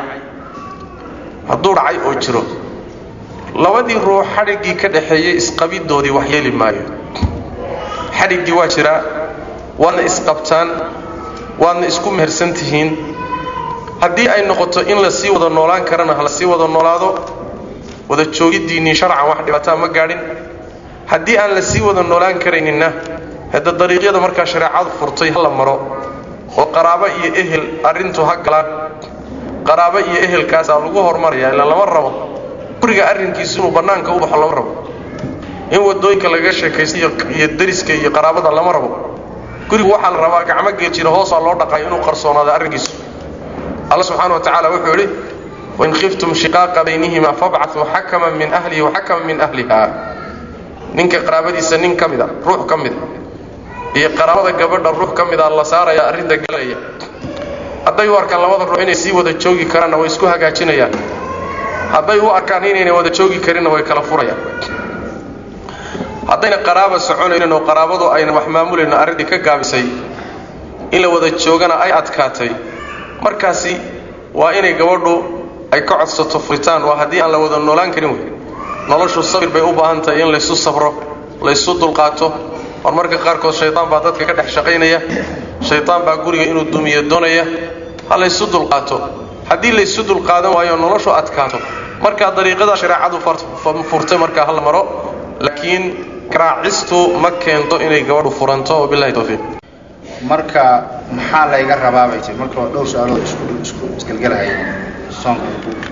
hadduu dhacay oo jiro labadii ruux xadhiggii ka dhaxeeyey isqabiddoodii wax yeeli maayo xadhiggii waa jiraa waadna isqabtaan waadna isku mehersan tihiin haddii ay noqoto in la sii wada noolaan karana ha la sii wada noolaado wada joogiddiinnii sharcan wax dhibaataa ma gaadhin haddii aan la sii wada noolaan karayninna hadda dariiqyada markaa shareecadu furtay ha la maro oo qaraabo iyo ehel arrintu ha galaan qaraabo iyo ehelkaasaa lagu hormaraya ilaa lama rabo guriga arrinkiisu inuu bannaanka u baxo lama rabo in wadooyinka lagaga sheekaysta iyo dariska iyo qaraabada lama rabo gurigu waxaa la rabaa gacmo geejira hoosaa loo dhaqayo inuu qarsoonaado arrinkiisu alla subxaana wa tacala wuxuu yidhi wain khiftum shiqaaqa baynihima fabcatuu xakaman min ahlihi waxakaman min ahliha ninka qaraabadiisa nin ka mida ruux ka mida iyo qaraabada gabadha ruux ka mida la saaraya arrinta galaya hadday u arkaan labada ruux inay sii wada joogi karaanna way isku hagaajinayaan hadday u arkaan inaynay wada joogi karinna way kala furayaan haddayna qaraaba soconaynin oo qaraabadu ayna wax maamulayno arrintii ka gaabisay in la wada joogana ay adkaatay markaasi waa inay gabadhu ay ka codsato furitaan waa haddii aan la wada noolaan karin wey noloshu sabir bay u baahan tahay in laysu sabro laysu dulqaato horumarka qaarkood shaydaan baa dadka ka dhex shaqaynaya shaydaan baa guriga inuu dumiyo doonaya ha laysu dulqaato haddii laysu dulqaadan waayo noloshu adkaato markaa dariiqada shareecadu furtay markaa hala maro laakiin garaacistu ma keento inay gabadhu furanto wabilahi towfiiq
marka maxaa layga rabaa bay tii marka waa dhowr su-aalood isku isku isgelgelahaya soonka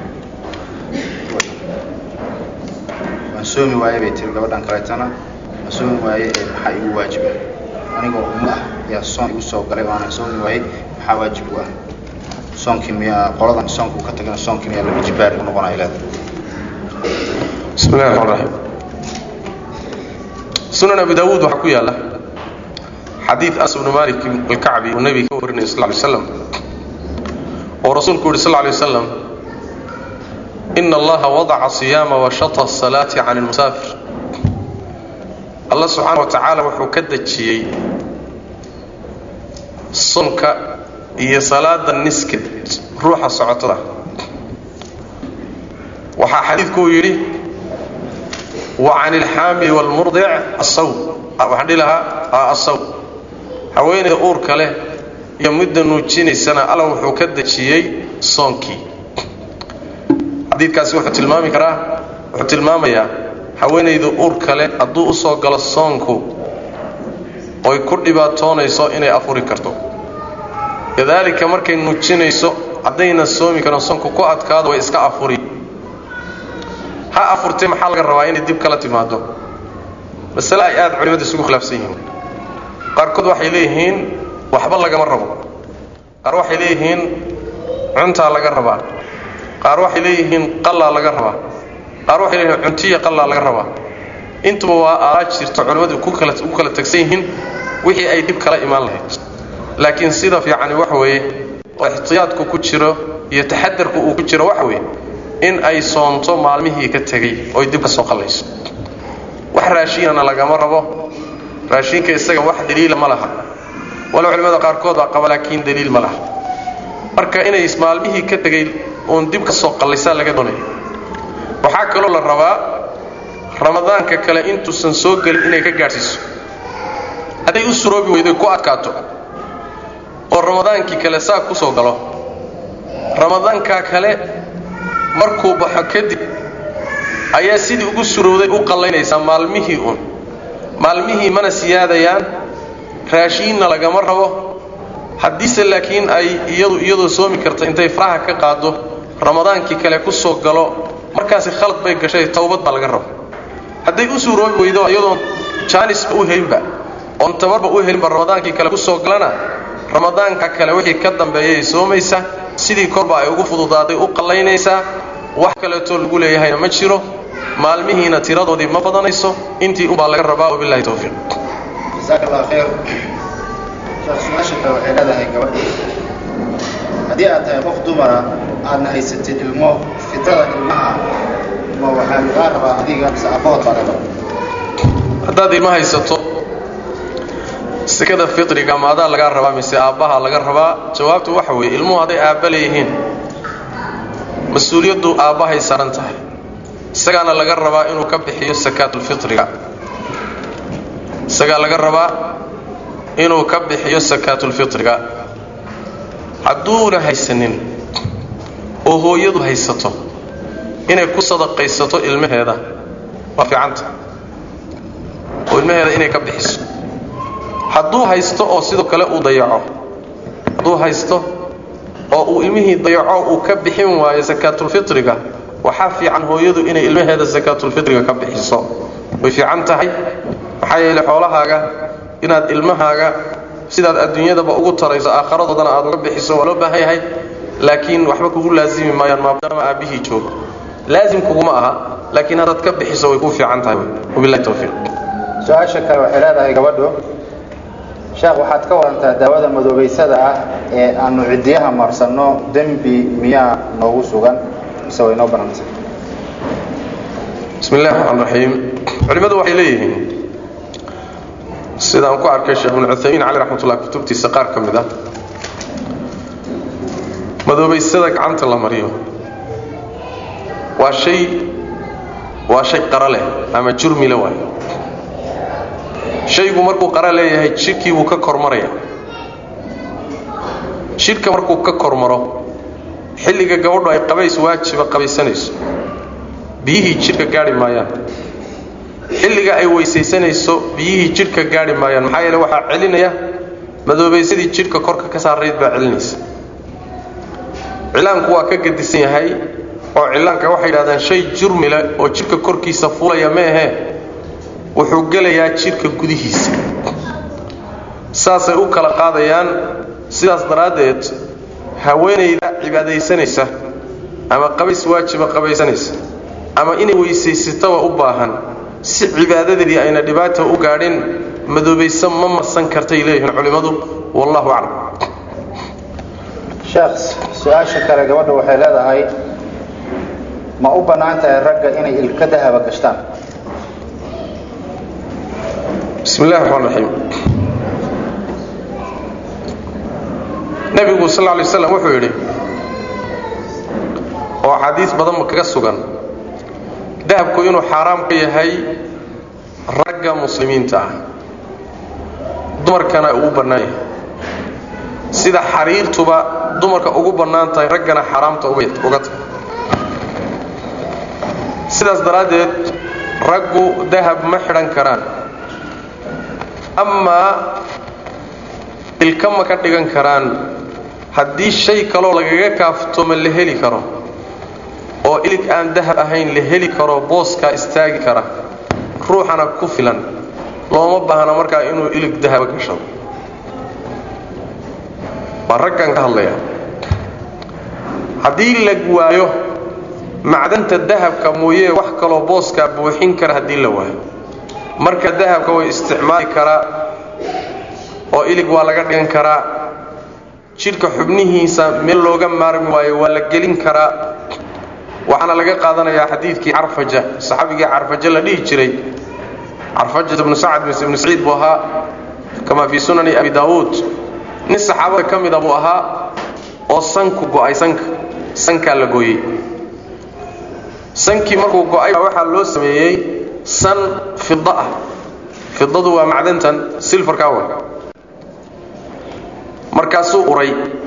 waan soomi waaye bay tiri gabadhan kaleetana ma soomi waaye ee maxaa igu waajiba anigoo umu ah ayaa soon igu soo galay oo aanan soomi waayey maxaa waajib u ah soonkii miyaa qoladan soonka uu ka tagana soonkii miyaa laba jibaar u noqonaya leeda
bismi llahi raxmaan raxiim sunan abi daawuud waxaa ku yaala xadiid anas bnu malik alkacbi uu nebiga ka warinaya sal lay slam oo rasuulku yidhi sal lay waslam ina allaha wadaca siyaama washata asalaati can ilmusaafir allah subxaana wa tacaala wuxuu ka dejiyey soonka iyo salaada niskeed ruuxa socotada waxaa xadiidku uu yidhi wa can ilxaamili waalmurdic asaw waxaan dhihi lahaa asaw haweenayda uurka leh iyo midda nuujinaysana alla wuxuu ka dejiyey soonkii xadiidkaasi wuxuu tilmaami karaa wuxuu tilmaamayaa haweenayda uurka leh hadduu u soo galo soonku oy ku dhibaatoonayso inay afuri karto kadaalika markay nuujinayso haddayna soomi karin soonku ku adkaado way iska afuri ha afurtee maxaa laga rabaa inay dib kala timaado masale ay aada culimadu isugu khilaafsan yihiin qaarkood waxay leeyihiin waxba lagama rabo qaar waxay leeyihiin cuntaa laga rabaa qaar waxay leeyihiin qallaa laga rabaa qaar waxay leeyihiin cuntiya qallaa laga rabaa intuba waa aalaa jirto culimmadu ku kala ugu kala tagsan yihiin wixii ay dib kala imaan lahayd laakiin sida fiicani waxa weeye oo ixtiyaadku ku jiro iyo taxadarku uu ku jiro waxa weeye in ay soonto maalmihii ka tegey oy dib ka soo qallayso wax raashiinana lagama rabo raashiinka isaga wax daliila ma laha walo culimmada qaarkood baa qaba laakiin daliil ma laha marka inay maalmihii ka tegey uun dib ka soo qallaysaa laga doonaya waxaa kaloo la rabaa ramadaanka kale intuusan soo gelin inay ka gaadhsiiso hadday u suroobi weyday ku adkaato oo ramadaankii kale saa ku soo galo ramadaankaa kale markuu baxo kadib ayaa sidii ugu surowday u qallaynaysaa maalmihii uun maalmihii mana siyaadayaan raashiinna lagama rabo haddiise laakiin ay iyadu iyadoo soomi karta intay faraha ka qaado ramadaankii kale ku soo galo markaasi khalad bay gashay towbad baa laga rabo hadday u suuroobi weydo iyadoon jaanisba u helinba oon tabarba u helinba ramadaankii kale ku soo galana ramadaanka kale wixii ka dambeeyay soomaysa sidii korba ay ugu fududaaday u qallaynaysaa wax kaleetoo lagu leeyahayna ma jiro maalmihiina tiradoodii ma badanayso intii unbaa laga rabaa wabilahi towfiiq
jasaaka allah khayr su-aasha kale waxay leedahay gabadh haddii aad tahay qof dumara aadna haysatid ilmo fitrada ilmaha ma waxaa lagaa rabaa adiga mise abbahood baa laga
haddaad ilma haysato sekada fitriga ma adaa lagaa rabaa mise aabbaha laga rabaa jawaabtu waxa weeye ilmuhu hadday aabba leeyihiin mas-uuliyaddu aabbahay saaran tahay isagaana laga rabaa inuu ka bixiyo sakaatulfitriga isagaa laga rabaa inuu ka bixiyo sakaatulfitriga hadduuna haysanin oo hooyadu haysato inay ku sadaqaysato ilmaheeda waa fiicanta oo ilmaheeda inay ka bixiso hadduu haysto oo sidoo kale uu dayaco hadduu haysto oo uu ilmihii dayaco uu ka bixin waayo sakaatulfitriga waxaa fiican hooyadu inay ilmaheeda sakaatulfitriga ka bixiso way fiican tahay maxaa yeele xoolahaaga inaad ilmahaaga sidaad adduunyadaba ugu tarayso aakharadoodan aad uga bixiso waa loo baahan yahay laakiin waxba kugu laazimi maayaan maadaama aabbihii joogo laazim kuguma aha laakiin haddaad ka bixiso way kuu fiican tahay wabilahi towfiiq
su-aasha kale waxay leedahay gabadhu sheekh waxaad ka warantaa daawada madoobaysada ah ee aanu cidiyaha marsanno dembi miyaa noogu sugan mise way noo banantay
bismi illahi raxmaan raxiim culimmadu waxay leeyihiin sidaan ku arkay sheekh ibnu cuthaymiin cali raxmatullah kutubtiisa qaar ka mid ah madoobaysada gacanta la mariyo waa shay waa shay qara leh ama jurmile waay shaygu markuu qara leeyahay jidhkii buu ka kormaraya jidhka markuu ka kormaro xilliga gabadhu ay qabays waajiba qabaysanayso biyihii jidhka gaadhi maayaan xilliga ay weysaysanayso biyihii jidhka gaadhi maayaan maxaa yeele waxaa celinaya madoobaysadii jidhka korka ka saarayd baa celinaysa cilaanku waa ka gadisan yahay oo cilaanka waxay yidhahdaan shay jurmile oo jidhka korkiisa fuulaya ma ahee wuxuu gelayaa jidhka gudihiisa saasay u kala qaadayaan sidaas daraaddeed haweenayda cibaadaysanaysa ama qabays waajiba qabaysanaysa ama inay weysaysataba u baahan si cibaadadeedii ayna dhibaata u gaadhin madoobaysa ma marsan kartay leeyihiin culimmadu wallahu aclam
sheekh su-aasha kale gabadha waxay leedahay ma u bannaan tahay ragga inay ilka dahaba gashtaan
bismi illahi raxmaan raxiim nebigu sal lla lay slam wuxuu yidhi oo xadiis badanba kaga sugan dahabku inuu xaaraam ka yahay ragga muslimiinta ah dumarkana uu bannaan yahay sida xariirtuba dumarka ugu bannaan tahay raggana xaaraamta uga tahay sidaas daraaddeed raggu dahab ma xidhan karaan amaa ilka ma ka dhigan karaan haddii shay kaloo lagaga kaaftoma la heli karo oo ilig aan dahab ahayn la heli karo booskaa istaagi kara ruuxana ku filan looma baahna markaa inuu ilig dahaba gashado waa raggan ka hadlaya haddii la waayo macdanta dahabka mooyee wax kaloo booskaa buuxin kara haddii la waayo marka dahabka way isticmaali karaa oo ilig waa laga dhigan karaa jidhka xubnihiisa meel looga maarmi waayo waa la gelin karaa waxaana laga qaadanayaa xadiidkii carfaja saxaabigii carfaja la dhihi jiray carfajat ibnu sacad mise ibnu saciid buu ahaa kamaa fii sunani abi daawuud nin saxaabada ka mida buu ahaa oo sanku go'ay sanka sankaa la gooyey sankii markuu go'ay waxaa loo sameeyey san fida ah fidadu waa macdantan silfarkaa wa markaasuu uray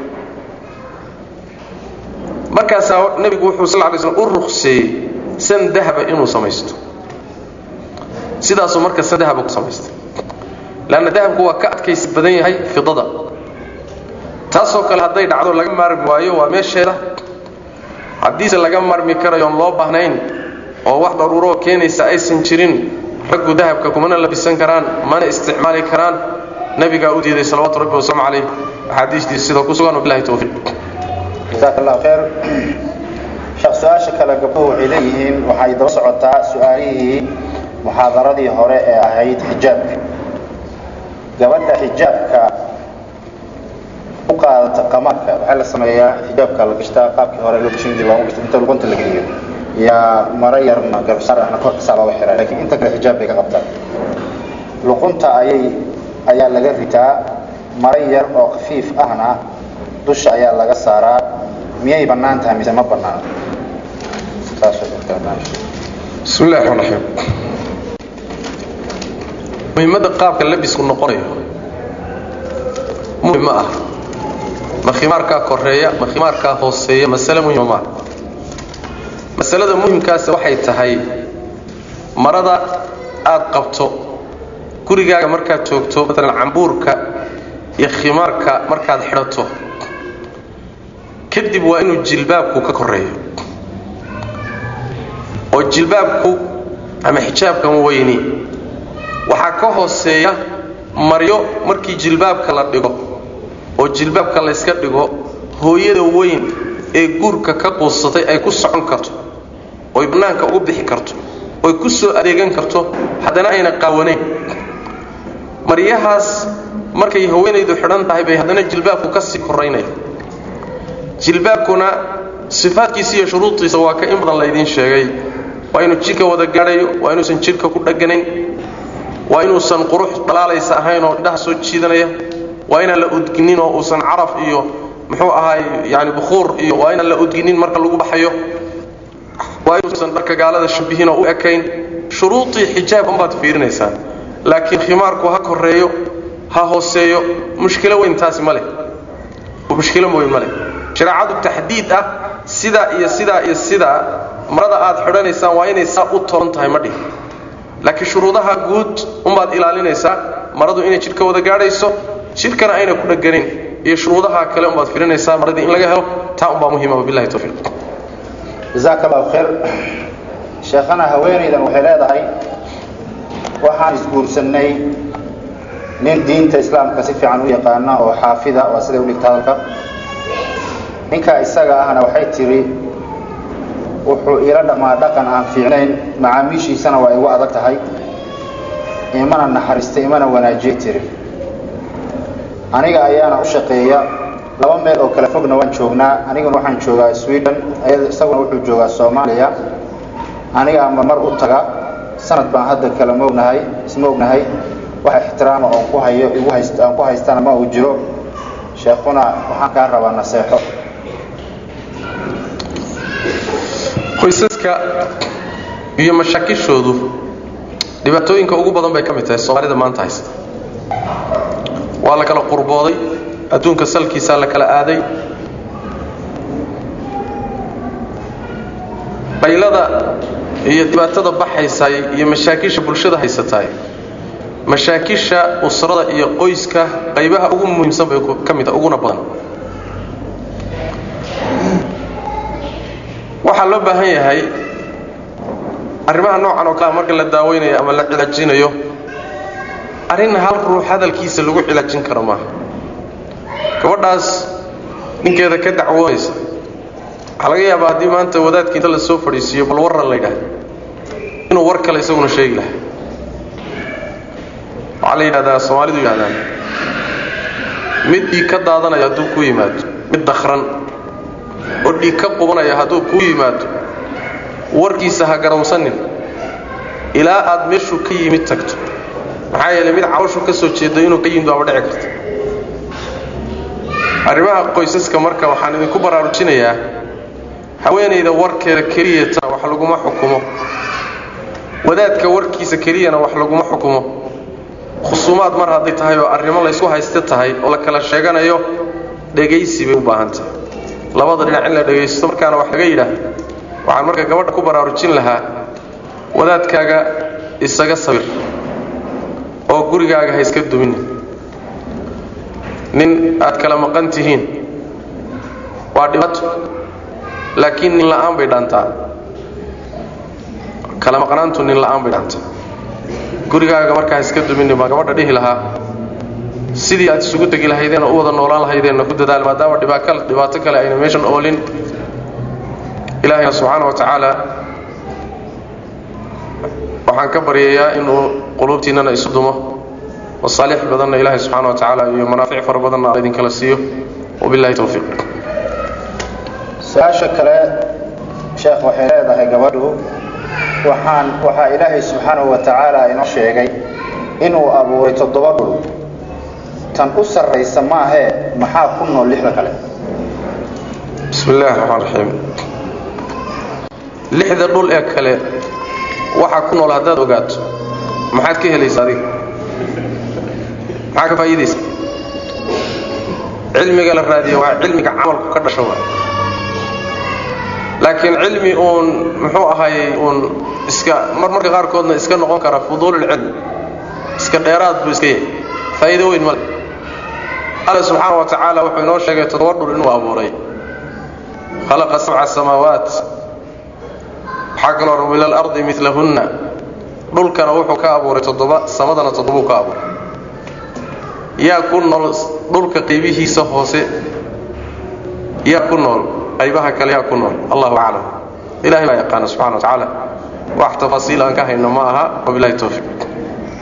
markaasaa nebigu wuxuu sal lay slm u ruqseeyey san dahaba inuu samaysto sidaasuu marka san dahaba ku samaystay leanna dahabku waa ka adkaysi badan yahay fidada taasoo kale hadday dhacdo laga maarmi waayo waa meesheeda haddiise laga marmi karayo oon loo baahnayn oo wax daruuroo keenaysa aysan jirin raggu dahabka kumana labisan karaan mana isticmaali karaan nabigaa u diiday salawaatu rabbi wasalaamu calayh axaadiistiisa sida ku sugan wabilahi towfiiq
jasaak allah khayr sheekh su-aasha kale gabdhuhu waxay leeyihiin waxay daba socotaa su-aalihii muxaadaradii hore ee ahayd xijaabka gabadha xijaabka u qaadata qamaadka waxaa la sameeyaa xijaabka la gashtaa qaabkii hore loo gashan jiray loogu gashto inta luqunta la geliyo yaa maro yarna garbasaar ahna korka saa looga xiraa laakiin inta kale xijaab bay ka qabtaa luqunta ayay ayaa laga ritaa maro yar oo khafiif ahna dusha ayaa laga saaraa miyay bannaan tahay mise ma bannaan
bismi illahi raxmaan raxiim muhiimadda qaabka labisku noqonayo muhim ma ah ma khimaarkaa koreeya ma khimaarkaa hooseeya masale muhima maaha masalada muhimkaasi waxay tahay marada aad qabto gurigaaga markaad joogto maalan cambuurka iyo khimaarka markaad xidhato kadib waa inuu jilbaabku ka koreeyo oo jilbaabku ama xijaabkan weyni waxaa ka hooseeya maryo markii jilbaabka la dhigo oo jilbaabka layska dhigo hooyada weyn ee guurka ka quusatay ay ku socon karto oy bannaanka ugu bixi karto oy ku soo adeegan karto haddana ayna qaawanayn maryahaas markay haweenaydu xidhan tahay bay haddana jilbaabku ka sii koraynaya jilbaabkuna sifaadkiisa iyo shuruudiisa waa ka in badan laydiin sheegay waa inuu jidhka wada gaadhayo waa inuusan jidhka ku dhaganayn waa inuusan qurux dhalaalaysa ahayn oo indhaha soo jiidanaya waa inaan la udginin oo uusan caraf iyo muxuu ahaay yani bukhuur iyo waa inaan la udginin marka lagu baxayo waa inuusan dharka gaalada shabihin oo u ekayn shuruudii xijaab unbaad fiirinaysaa laakiin khimaarku ha koreeyo ha hooseeyo mushkilo weyn taasi ma leh mushkilo weyn ma leh shareecadu taxdiid ah sidaa iyo sidaa iyo sidaa marada aad xidhanaysaan waa inay saa u toran tahay ma dhihi laakiin shuruudaha guud unbaad ilaalinaysaa maradu inay jidhka wada gaadhayso jidhkana ayna ku dhaganin iyo shuruudaha kale unbaad firinaysaa maradii in laga helo taa unbaa muhiima wabillahi tawfiiq
jazaaka allahu khayr sheekhana haweenaydan waxay leedahay waxaan isguursannay nin diinta islaamka si fiican u yaqaana oo xaafida waa siday u dhigta hadalka ninkaa isaga ahna waxay tidhi wuxuu iila dhammaa dhaqan aan fiicnayn macaamiishiisana waa igu adag tahay imana naxariista imana wanaajiyay tiri aniga ayaana u shaqeeya laba meel oo kale fogna waan joognaa aniguna waxaan joogaa sweden isaguna wuxuu joogaa soomaaliya aniga ama mar u taga sanad baan hadda kale ma ognahay isma ognahay wax ixtiraama oon ku hayo igu hayst aan ku haystana ma uu jiro sheekhuna waxaan kaa rabaa naseexo
qoysaska iyo mashaakishoodu dhibaatooyinka ugu badan bay ka mid tahay soomaalida maanta haysta waa la kala qurbooday adduunka salkiisaa la kala aaday baylada iyo dhibaatada baxaysay iyo mashaakisha bulshada haysataay mashaakisha usrada iyo qoyska qaybaha ugu muhiimsan bay ka mid uguna badan waxaa loo baahan yahay arrimaha noocan oo kale marka la daaweynayo ama la cilaajinayo arrin hal ruux hadalkiisa lagu cilaajin karo maaha gabadhaas ninkeeda ka dacwoonaysa waxaa laga yaabaa haddii maanta wadaadkii inta la soo fadhiisiiyo bal warran la yidhaahdo inuu war kale isaguna sheegi lahaa waxaa la yidhahdaa soomaalidu yidhahdaan mid dhiig ka daadanaya hadduu ku yimaado mid dakran oo dhiig ka qubanaya hadduu kuu yimaado warkiisa ha garawsanin ilaa aad meeshuu ka yimid tagto maxaa yeelay mid calooshu ka soo jeedo inuu ka yimid waaba dhici karta arrimaha qoysaska marka waxaan idinku baraarujinayaa haweenayda warkeeda keliyatana wax laguma xukumo wadaadka warkiisa keliyana wax laguma xukumo khusuumaad mar hadday tahay oo arrimo laysku haysta tahay oo la kala sheeganayo dhegaysi bay u baahan tahay labada dhinac in la dhegaysto markaana wax laga yidhaah waxaan marka gabadha ku baraarujin lahaa wadaadkaaga isaga sabir oo gurigaaga ha iska duminin nin aad kala maqan tihiin waa dhibaato laakiin nin la'aan bay dhaantaa kala maqnaantu nin la'aan bay dhaantaa gurigaaga markaa iska duminin baa gabadha dhihi lahaa sidii aad isugu tegi lahaydeen oo u wada noolaan lahaydeenna ku dadaal maadaama dhibaato kale ayna meeshan oolin ilaahayna subxaana wa tacaala waxaan ka baryayaa inuu quluubtiinnana isu dumo masaalix badanna ilaahay subxaana wa tacaala iyo manaafic fara badanna alla idinkala siiyo wabillahi towfiiq
su-aasha kale sheekh waxay leedahay gabadhu waxaan waxaa ilaahay subxaanahu wa tacaala inoo sheegay inuu abuuray toddoba dhul tan u sarraysa maahee maxaa ku nool lixda kale
bismi illahi raxmaan raxiim lixda dhul ee kale waxaa ku nool haddaad ogaato maxaad ka helaysa adiga maxaa ka faa'iidaysa cilmiga la raadiyo waa cilmiga camalku ka dhasho waa laakiin cilmi uun muxuu ahaayey uun iska mar marka qaarkoodna iska noqon kara fuduululcilmi iska dheeraad buu iska yahay faa'iido weyn male alle subxaana wa tacaala wuxuu inoo sheegay toddoba dhul inuu abuuray khalaqa sabca samaawaat waxaa kaloo ru ila alardi milahunna dhulkana wuxuu ka abuuray toddoba samadana toddobuu ka abuuray yaa ku nool dhulka qaybihiisa hoose yaa ku nool qaybaha kale yaa ku nool allahu aclam ilahay baa yaqaana subxana wa tacaala wax tafaasiil aan ka hayno ma aha wabilahi towfiiq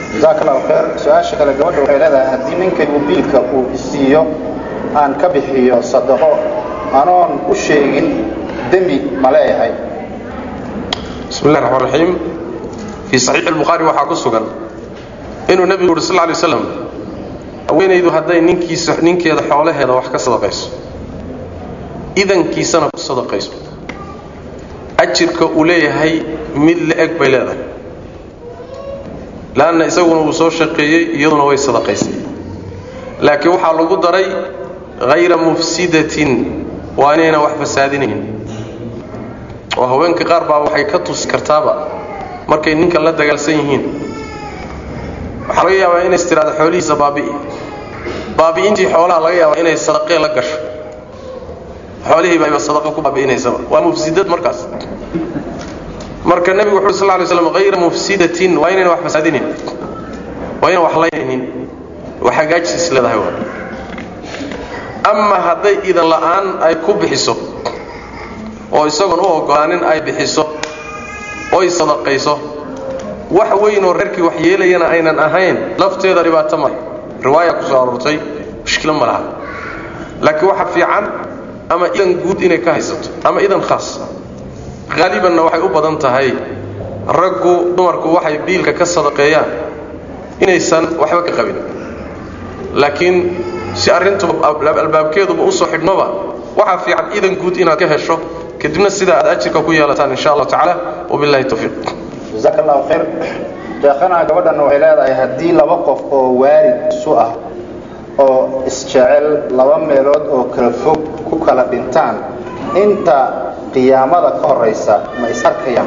jazaaka allahu khayr su-aasha kale gabadha waxay leedahay haddii ninkaygu biilka uu isiiyo aan ka bixiyo sadaqo anoon u sheegin dembi ma leeyahay
bismi illahi raxmaan raxiim fii saxiixi albukhaari waxaa ku sugan inuu nebigu yuhi sal lla alay slam haweenaydu hadday ninkiisa ninkeeda xoolaheeda wax ka sadaqayso idankiisana ku sadaqayso ajirka uu leeyahay mid la-eg bay leedahay leanna isaguna wuu soo shaqeeyey iyaduna way sadaqaysay laakiin waxaa lagu daray hayra mufsidatin waa inaynan wax fasaadinayn oo haweenka qaar baa waxay ka tusi kartaaba markay ninka la dagaalsan yihiin waxaa laga yaabaa inays tidhahdo xoolihiisa baabi'i baabi'intii xoolaha laga yaabaa inay sadaqee la gasho xoolihiiba ayba sadaqa ku baabi'inaysaba waa mufsidad markaas marka nebigu wuxu sal lay slam hayra mufsidatin waa inayna wax fasaadinin waa inaan wax laynaynin wax hagaajis leedahay waa ama hadday idan la'aan ay ku bixiso oo isagoon u ogolaanin ay bixiso oy sadaqayso wax weynoo reerkii wax yeelayana aynan ahayn lafteeda dhibaato male riwaaya ku soo aroortay mushkilo ma laha laakiin waxa fiican ama idan guud inay ka haysato ama idan khaas haalibanna waxay u badan tahay raggu dumarku waxay biilka ka sadaqeeyaan inaysan waxba ka qabin laakiin si arrintu albaabkeeduba usoo xidhmaba waxaa fiican idan guud inaad ka hesho kadibna sidaa aad ajirka ku yeelataan insha allahu tacaala wabillahi tawfiiq
jazaaka allahu khayr sheekhana gabadhanna waxay leedahay haddii laba qof oo waarid isu ah oo isjecel laba meelood oo kala fog ku kala dhintaan inta qiyaamada ka horaysa ma is arkayaan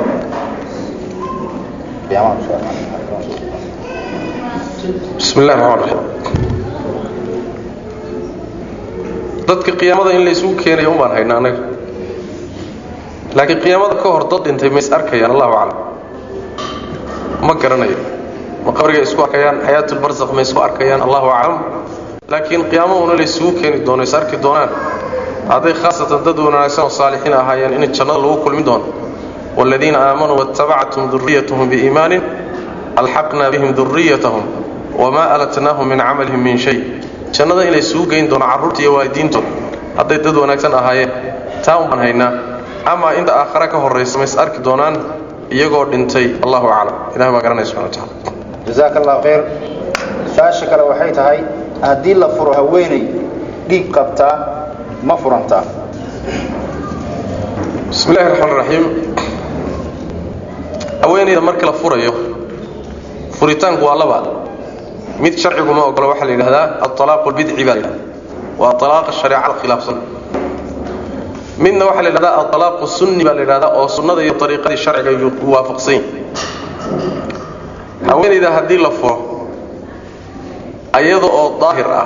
bismi illahi raxmaan raxiim dadka qiyaamada in laysugu keenayo un baan haynaa annaga laakiin qiyaamada ka hor dad dhintay ma is arkayaan allahu aclam ma garanayo ma qabrigay isku arkayaan xayaatulbarsakh ma isku arkayaan allahu aclam laakiin qiyaamahuna laysugu keeni doono is arki doonaan hadday khaasatan dad wanaagsan oo saalixiin ahaayeen in jannada lagu kulmi doono waaladiina aamanuu waattabactum duriyatahum biiimaanin alxaqna bihim duriyatahum wamaa alatnaahum min camalihim min shay jannada inay sugu geyn doono carruurta iyo waalidiintooda hadday dad wanaagsan ahaayeen taa un baan haynaa ama inta aakhare ka horraysa ma is arki doonaan iyagoo dhintay allahu aclam ilahi baa garanaya subxana wa tacala
jazaaka allahu khayr su-aasha kale waxay tahay haddii la furo haweenay dhiig qabtaa ma furantaa
bismi illahi raxmaan raxiim haweenayda marka la furayo furitaanku waa laba mid sharcigu ma ogolo waxaa la yidhahdaa alalaaqu lbidci baa la yidhahda waa alaaqa shareecada khilaafsan midna waxaa la yidhahdaa alalaaqu sunni baa la yidhahdaa oo sunnada iyo ariiqadii sharciga waafaqsan yahi haweenayda haddii la furo ayada oo daahir ah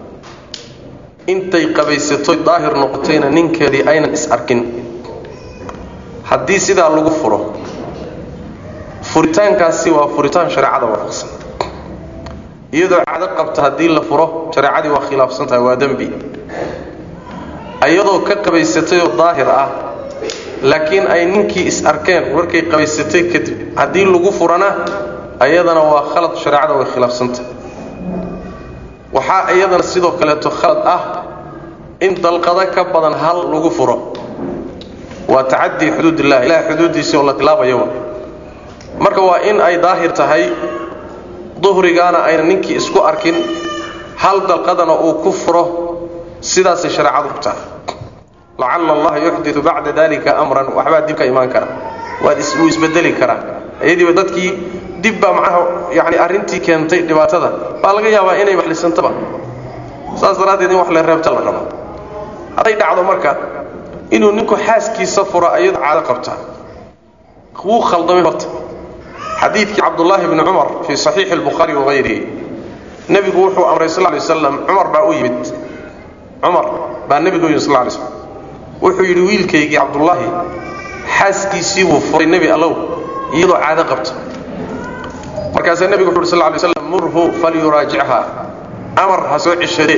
intay qabaysatoy daahir noqotayna ninkeedii aynan is arkin haddii sidaa lagu furo furitaankaasi waa furitaan shareecada waafaqsan iyadoo cado qabta haddii la furo shareecadii waa khilaafsan tahay waa dembi iyadoo ka qabaysatay oo daahir ah laakiin ay ninkii is arkeen markay qabaysatay kadib haddii lagu furana ayadana waa khalad shareecada way khilaafsantahay waxaa iyadana sidoo kaleeto khalad ah in dalqado ka badan hal lagu furo waa tacadii xuduudillah ilahay xuduuddiisii oo la tilaabayoba marka waa in ay daahir tahay duhrigaana ayna ninkii isku arkin hal dalqadana uu ku furo sidaasay shareecadu ku tahay lacalla allaha yuxdiu bacda dalika amran waxbaa dib ka imaan kara waad wuu isbedeli karaa iyadiiba dadkii dib baa macnaha yani arrintii keentay dhibaatada baa laga yaabaa inay waxlisantaba saas daraaddeed in wax la reebta la rabo hadday dhacdo marka inuu ninku xaaskiisa furo ayado caado qabta wuu khaldamay horta xadiidkii cabdullaahi bni cumar fii saxiixi albukhaari wahayrihi nebigu wuxuu amray sal lay waslam cumar baa u yimid cumar baa nebigu u yimid sal lay slam wuxuu yidhi wiilkaygii cabdullaahi xaaskiisii buu furay nebi allow iyadoo caado qabta markaasaa nebigu wuxu uhi sal lay slam murhu falyuraajichaa amar ha soo ceshadee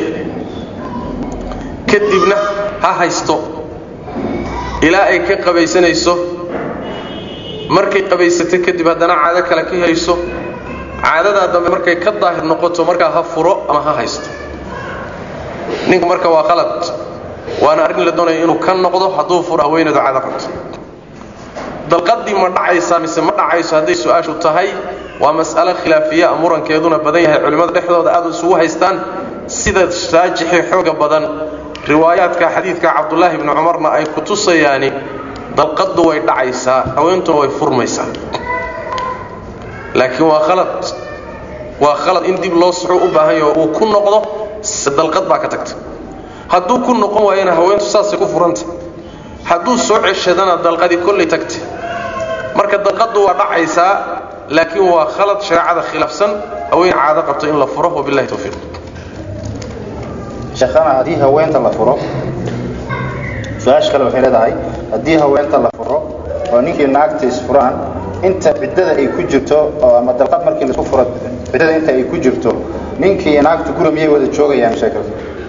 kadibna ha haysto ilaa ay ka qabaysanayso markay qabaysato kadib haddana caado kale ka helayso caadadaa dambe markay ka daahir noqoto markaa ha furo ama ha haysto ninka marka waa qalad waana arrin la doonaya inuu ka noqdo hadduu furo haweeneedu caado qabto dalqadii ma dhacaysaa mise ma dhacayso hadday su-aashu tahay waa mas'alo khilaafiya murankeeduna badan yahay culimmada dhexdooda aad isugu haystaan sida raajixii xooga badan riwaayaadka xadiidka cabdulaahi bni cumarna ay ku tusayaani dalqaddu way dhacaysaa haweentuna way furmaysaa laakiin waa khalad waa khalad in dib loo suxuu u baahan yaho uu ku noqdo dalqad baa ka tagta hadduu ku noqon waayana haweentu saasay ku furanta hadduu soo ceshadana dalqadii kollay tagta marka dalqaddu waa dhacaysaa laakiin waa khalad shareecada khilaafsan haween caado qabto in la furo wabillahi tawfiiq
sheekhana haddii haweenta la furo su-aasha kale waxay leedahay haddii haweenta la furo oo ninkii naagta isfuraan inta ciddada ay ku jirto oo ama dalqad markii laisku furo ciddada inta ay ku jirto ninkii naagtu guri miyay wada joogayaan sheekada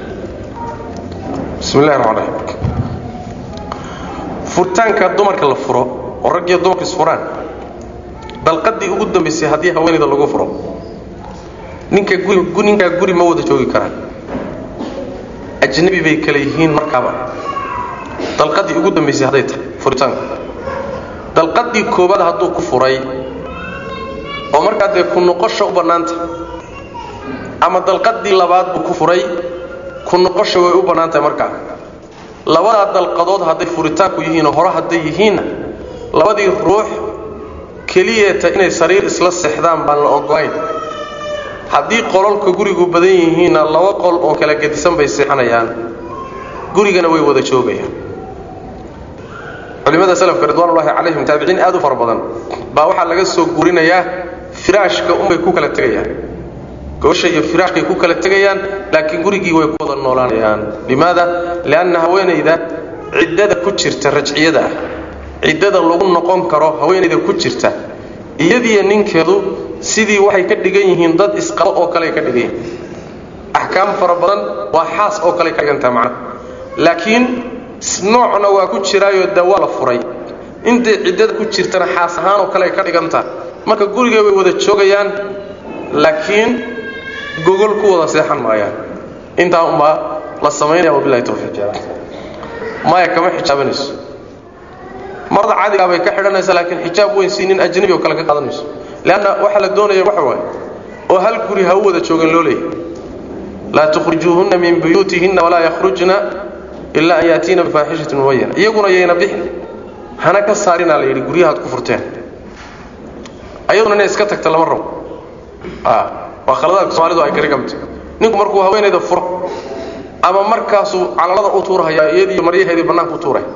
bismi illahi raxmaan raxiim furitaanka dumarka la furo oo raggiyo dumarku isfuraan dalqadii ugu dambaysay haddii haweenayda lagu furo ninka guri ninkaa guri ma wada joogi karaan ajnabi bay kale yihiin markaaba dalqadii ugu dambaysay hadday tahay furitaanku dalqadii koobaad hadduu ku furay oo markaa dee ku noqosha u bannaanta ama dalqadii labaad buu ku furay ku noqosha way u bannaan tahay markaa labadaa dalqadood hadday furitaanku yihiinoo hore hadday yihiinna labadii ruux keliyeeta inay sariir isla seexdaan baan la ogolayn haddii qololka gurigu badan yihiinna laba qol oo kala gedisan bay seexanayaan gurigana way wada joogayaan culimmada salafka ridwaanullaahi calayhim taabiciin aad u fara badan baa waxaa laga soo guurinayaa firaashka unbay ku kala tegayaan gobasha iyo firaashkay ku kala tegayaan laakiin gurigii way ku wada noolaanayaan limaada lianna haweenayda ciddada ku jirta rajciyada ah ciddada lagu noqon karo haweenayda ku jirta iyadiyo ninkeedu sidii waxay ka dhigan yihiin dad isqabo oo kale ka dhigan yihiin axkaam fara badan waa xaas oo kale ka dhigantaha macnaha laakiin noocna waa ku jiraayo de waa la furay intay ciddada ku jirtana xaas ahaan oo kale ka dhigantaha marka guriga way wada joogayaan laakiin gogol ku wada seexan maayaan intaa unbaa la samaynaya wabilahi tawfiiq maya kama xijaabanayso marada caadigaa bay ka xidhanaysaa laakiin xijaab weyn si nin ajnabi oo kale ka qaadanayso leanna waxaa la doonaya waxa waaye oo hal guri ha u wada joogan loo leeyahy laa tukhrijuuhunna min buyuutihinna walaa yakhrujna ilaa an yaatiina bifaaxishatin mubayana iyaguna yayna bixin hana ka saarinaa la yidhi guryahaad ku furteen ayaduna inay iska tagta lama rabo waa khaladaadka soomaalidu ay kari kamid ninku markuu haweenayda furo ama markaasuu calalada u tuurahaya iyadiiyo maryaheedii bannaanka u tuuraya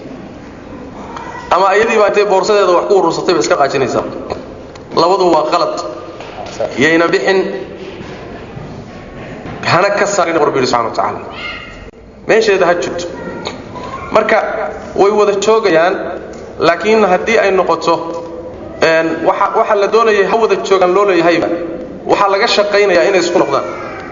ama iyadiiba intay boorsadeeda wax ku urursatay ba iska qaajinaysaa labadu waa qalad yayna bixin hana ka saarin rabbi yidhi subxana wa tacaala meesheeda ha jirto marka way wada joogayaan laakiin haddii ay noqoto waxa waxa la doonayay ha wada joogaan loo leeyahayba waxaa laga shaqaynayaa inay isku noqdaan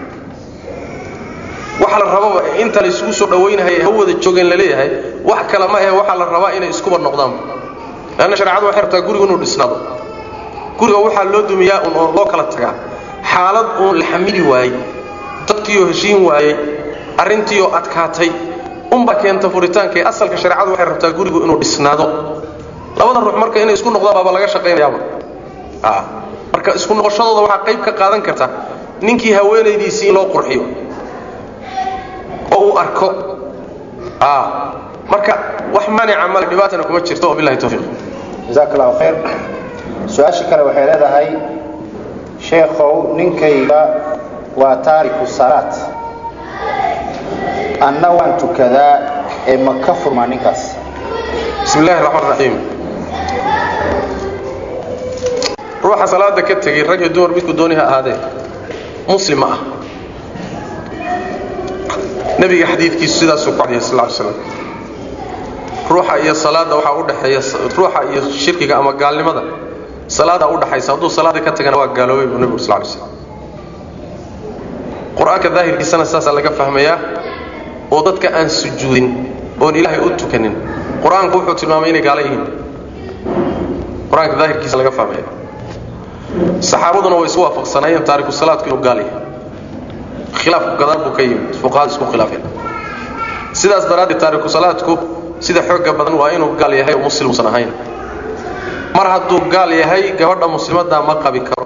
waxa la rababa inta la isugu soo dhawaynahaya ha wada joogeen la leeyahay wax kale ma ahe waxaa la rabaa inay iskuba noqdaan leanna shareecadu waxay rabtaa gurigu inuu dhisnaado guriga waxaa loo dumiyaa un oo loo kala tagaa xaalad uun la xamili waayey dadkiioo heshiin waayey arrintiioo adkaatay unbaa keenta furitaanka ee asalka shareecadu waxay rabtaa gurigu inuu dhisnaado labada ruux marka inay isku noqdaan baaba laga shaqaynayaaba marka isku noqoshadooda waxaa qayb ka qaadan karta ninkii haweenaydiisii in loo qurxiyo oo uu arko marka wax maanica male dhibaatana kuma jirto wabillahi tawfiiq
jazaak allahu khayr su-aasha kale waxay leedahay sheekhow ninkayga waa taariku salaad anna waan tukadaa ee ma ka furmaa ninkaas
bismi illahi raxmaan raxiim ruuxa salaada ka tegey rag iyo dumar midku dooni ha ahaadee muslim ma ah nebiga xadiidkiisu sidaasuu ku cadiyay sal ly slam ruuxa iyo salaadda waxaa u dhexeeya ruuxa iyo shirkiga ama gaalnimada salaadaa u dhaxaysa hadduu salaada ka tagana waa gaaloobay buu nebigu sal ly slam qur-aanka daahirkiisana saasaa laga fahmayaa oo dadka aan sujuudin oon ilaahay u tukanin qur-aanku wuxuu tilmaamay inay gaalo yihiin qur-aanka daahirkiisa laga fahmaya saxaabaduna way isku waafaqsanaayeen taariku salaadku inuu gaal yahay khilaafku gadaal buu ka yimid fuqahadu isku khilaafeen sidaas daraaddeed taariku salaadku sida xooga badan waa inuu gaal yahay oo muslimusan ahayn mar hadduu gaal yahay gabadha muslimaddaa ma qabi karo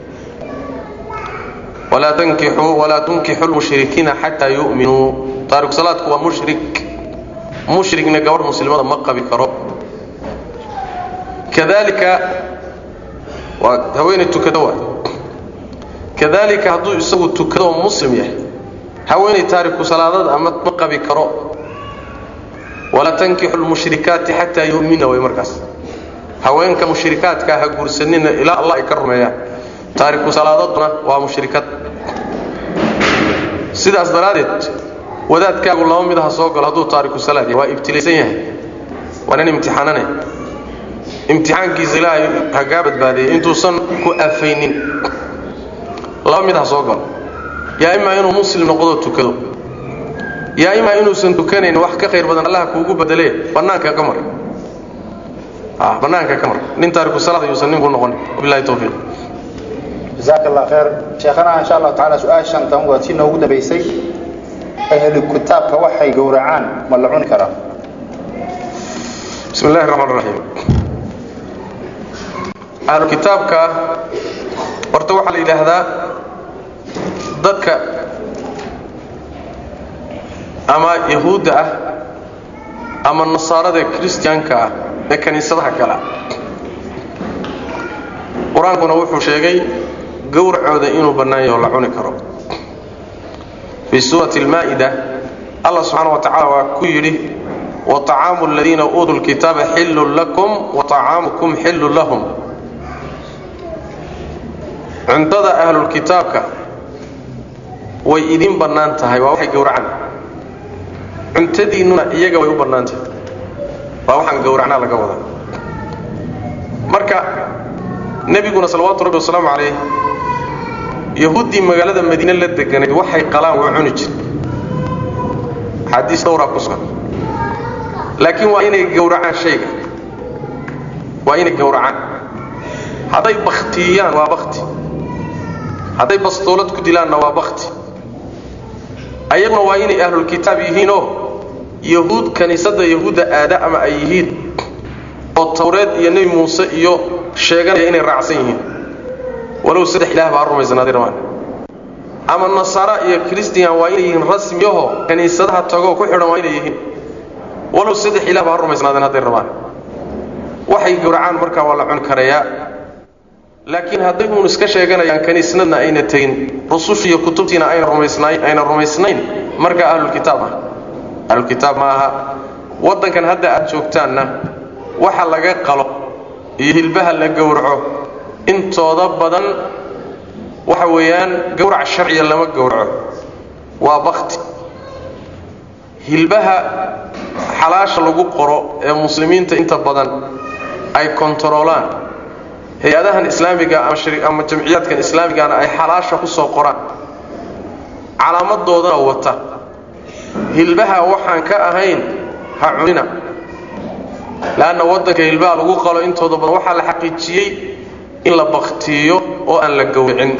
walaa tankixuu walaa tunkixu lmushrikiina xataa yu'minuu taariku salaadku waa mushrik mushrigna gabadh muslimada ma qabi karo kadalika waa haweenay tukado waa kadalika hadduu isagu tukado oo muslim yahay haweenay taariku salaadada ama ma qabi karo walaa tankixu lmushrikaati xataa yu'mina way markaas haweenka mushrikaadkaa ha guursanina ilaa allah ay ka rumeeyaan taariku salaadaduna waa mushrikad sidaas daraaddeed wadaadkaagu laba mid ha soo galo hadduu taariku salaad yahay waa ibtilaysan yahay waa nin imtixaanane imtixaankiisa ilaahay ha kaa badbaadiyey intuusan ku afaynin laba mid ha soo galo yaa imaa inuu muslim noqdo tukado yaa imaa inuusan tukanayn wax ka khayr badan allaha kuugu bedelee bannaanka ka mar bannaanka ka mar nin taariku salaad ayuusan ninku noqon wabillahi tawfiiq
jazaaka allah khayr sheekhana insha allahu tacaala su-aashan tan waa tii noogu dambaysay ahlu kitaabka waxay gowracaan ma la cuni karaa
bismi illahi raxmaan raxiim ahlu kitaabka horta waxaa la yidhaahdaa dadka ama yahuudda ah ama nasaarada kristiyaanka ah ee kiniisadaha kale ah qur-aankuna wuxuu sheegay gowracooda inuu bannaan yaho la cuni karo fii suurati almaa'ida allah subxaana wa tacala waa ku yidhi waطacaamu aladiina uutuu lkitaaba xillun lakum waطacaamukum xillun lahum cuntada ahlulkitaabka way idin bannaan tahay waa waxay gowracaan cuntadiinnuna iyaga way u bannaan tahay waa waxaan gowracnaa laga wada marka nebiguna salawaatu rabbi wasalaamu calayh yahuuddii magaalada madiine la deganayd waxay qalaan waa cuni jir axaadiis dhowraa ku sugan laakiin waa inay gowracaan shayga waa inay gowracaan hadday baktiyaan waa bakti hadday bastoolad ku dilaanna waa bakti ayaguna waa inay ahlulkitaab yihiinoo yahuud kiniisadda yahuudda aada ama ay yihiin oo tawreed iyo nebi muuse iyo sheeganaya inay raacsan yihiin walow saddex ilaah baa rumaysnaaday rabaan ama nasaara iyo christian waa inay yihiin rasmiyaho kiniisadaha tagoo ku xidhan waa inay yihiin walow saddex ilaah baa rumaysnaadeen hadday rabaan waxay gowracaan markaa waa la cuni karayaa laakiin hadday uun iska sheeganayaan kiniisnadna ayna tegin rususha iyo kutubtiina ayna rumaysnayn ayna rumaysnayn markaa ahlulkitaab ah ahlulkitaab ma aha waddankan hadda aad joogtaanna waxa laga qalo iyo hilbaha la gowraco intooda badan waxa weeyaan gowrac sharciya lama gowraco waa bakti hilbaha xalaasha lagu qoro ee muslimiinta inta badan ay kontaroolaan hay-adahan islaamiga ama jamciyaadkan islaamigana ay xalaasha ku soo qoraan calaamadoodana wata hilbaha waxaan ka ahayn ha cunina leanna waddanka hilbaha lagu qalo intooda badan waxaa la xaqiijiyey in la baktiyo oo aan la gowricin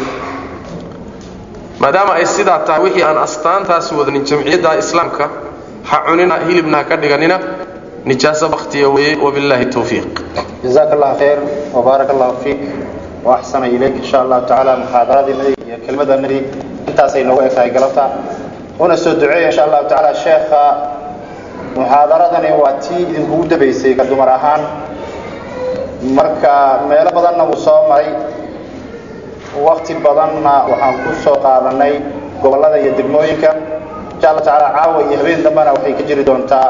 maadaama ay sidaa tahay wixii aan astaantaasi wadanin jamciyadda islaamka ha cunina hilibna ha ka dhiganina nijaaso baktiya weeye wabillahi towfiiq
jazaaka allah khayr wabaarak allahu fiik waaxsana ilayk insha allahu tacaala muxaadaradii iyo kelmadanadii intaasay noogu egtahay galabta una soo duceeya insha allahu tacaala sheekha muxaadaradani waa tii idinkugu dabaysay ka dumar ahaan marka meelo badanna wuu soo maray wakti badanna waxaan ku soo qaadanay gobollada iyo degmooyinka insha allah tacaala caawa iyo habeen dambena waxay ka jiri doontaa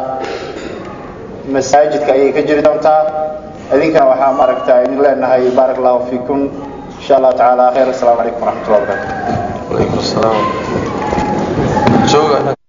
masaajidka ayay ka jiri doontaa idinkana waxaa maaragta idin leenahay baarak allahu fiikum insha allahu tacaala khayr assalaamu calaykum waraxmat ullah wabarakatu
alaykum salaam jooga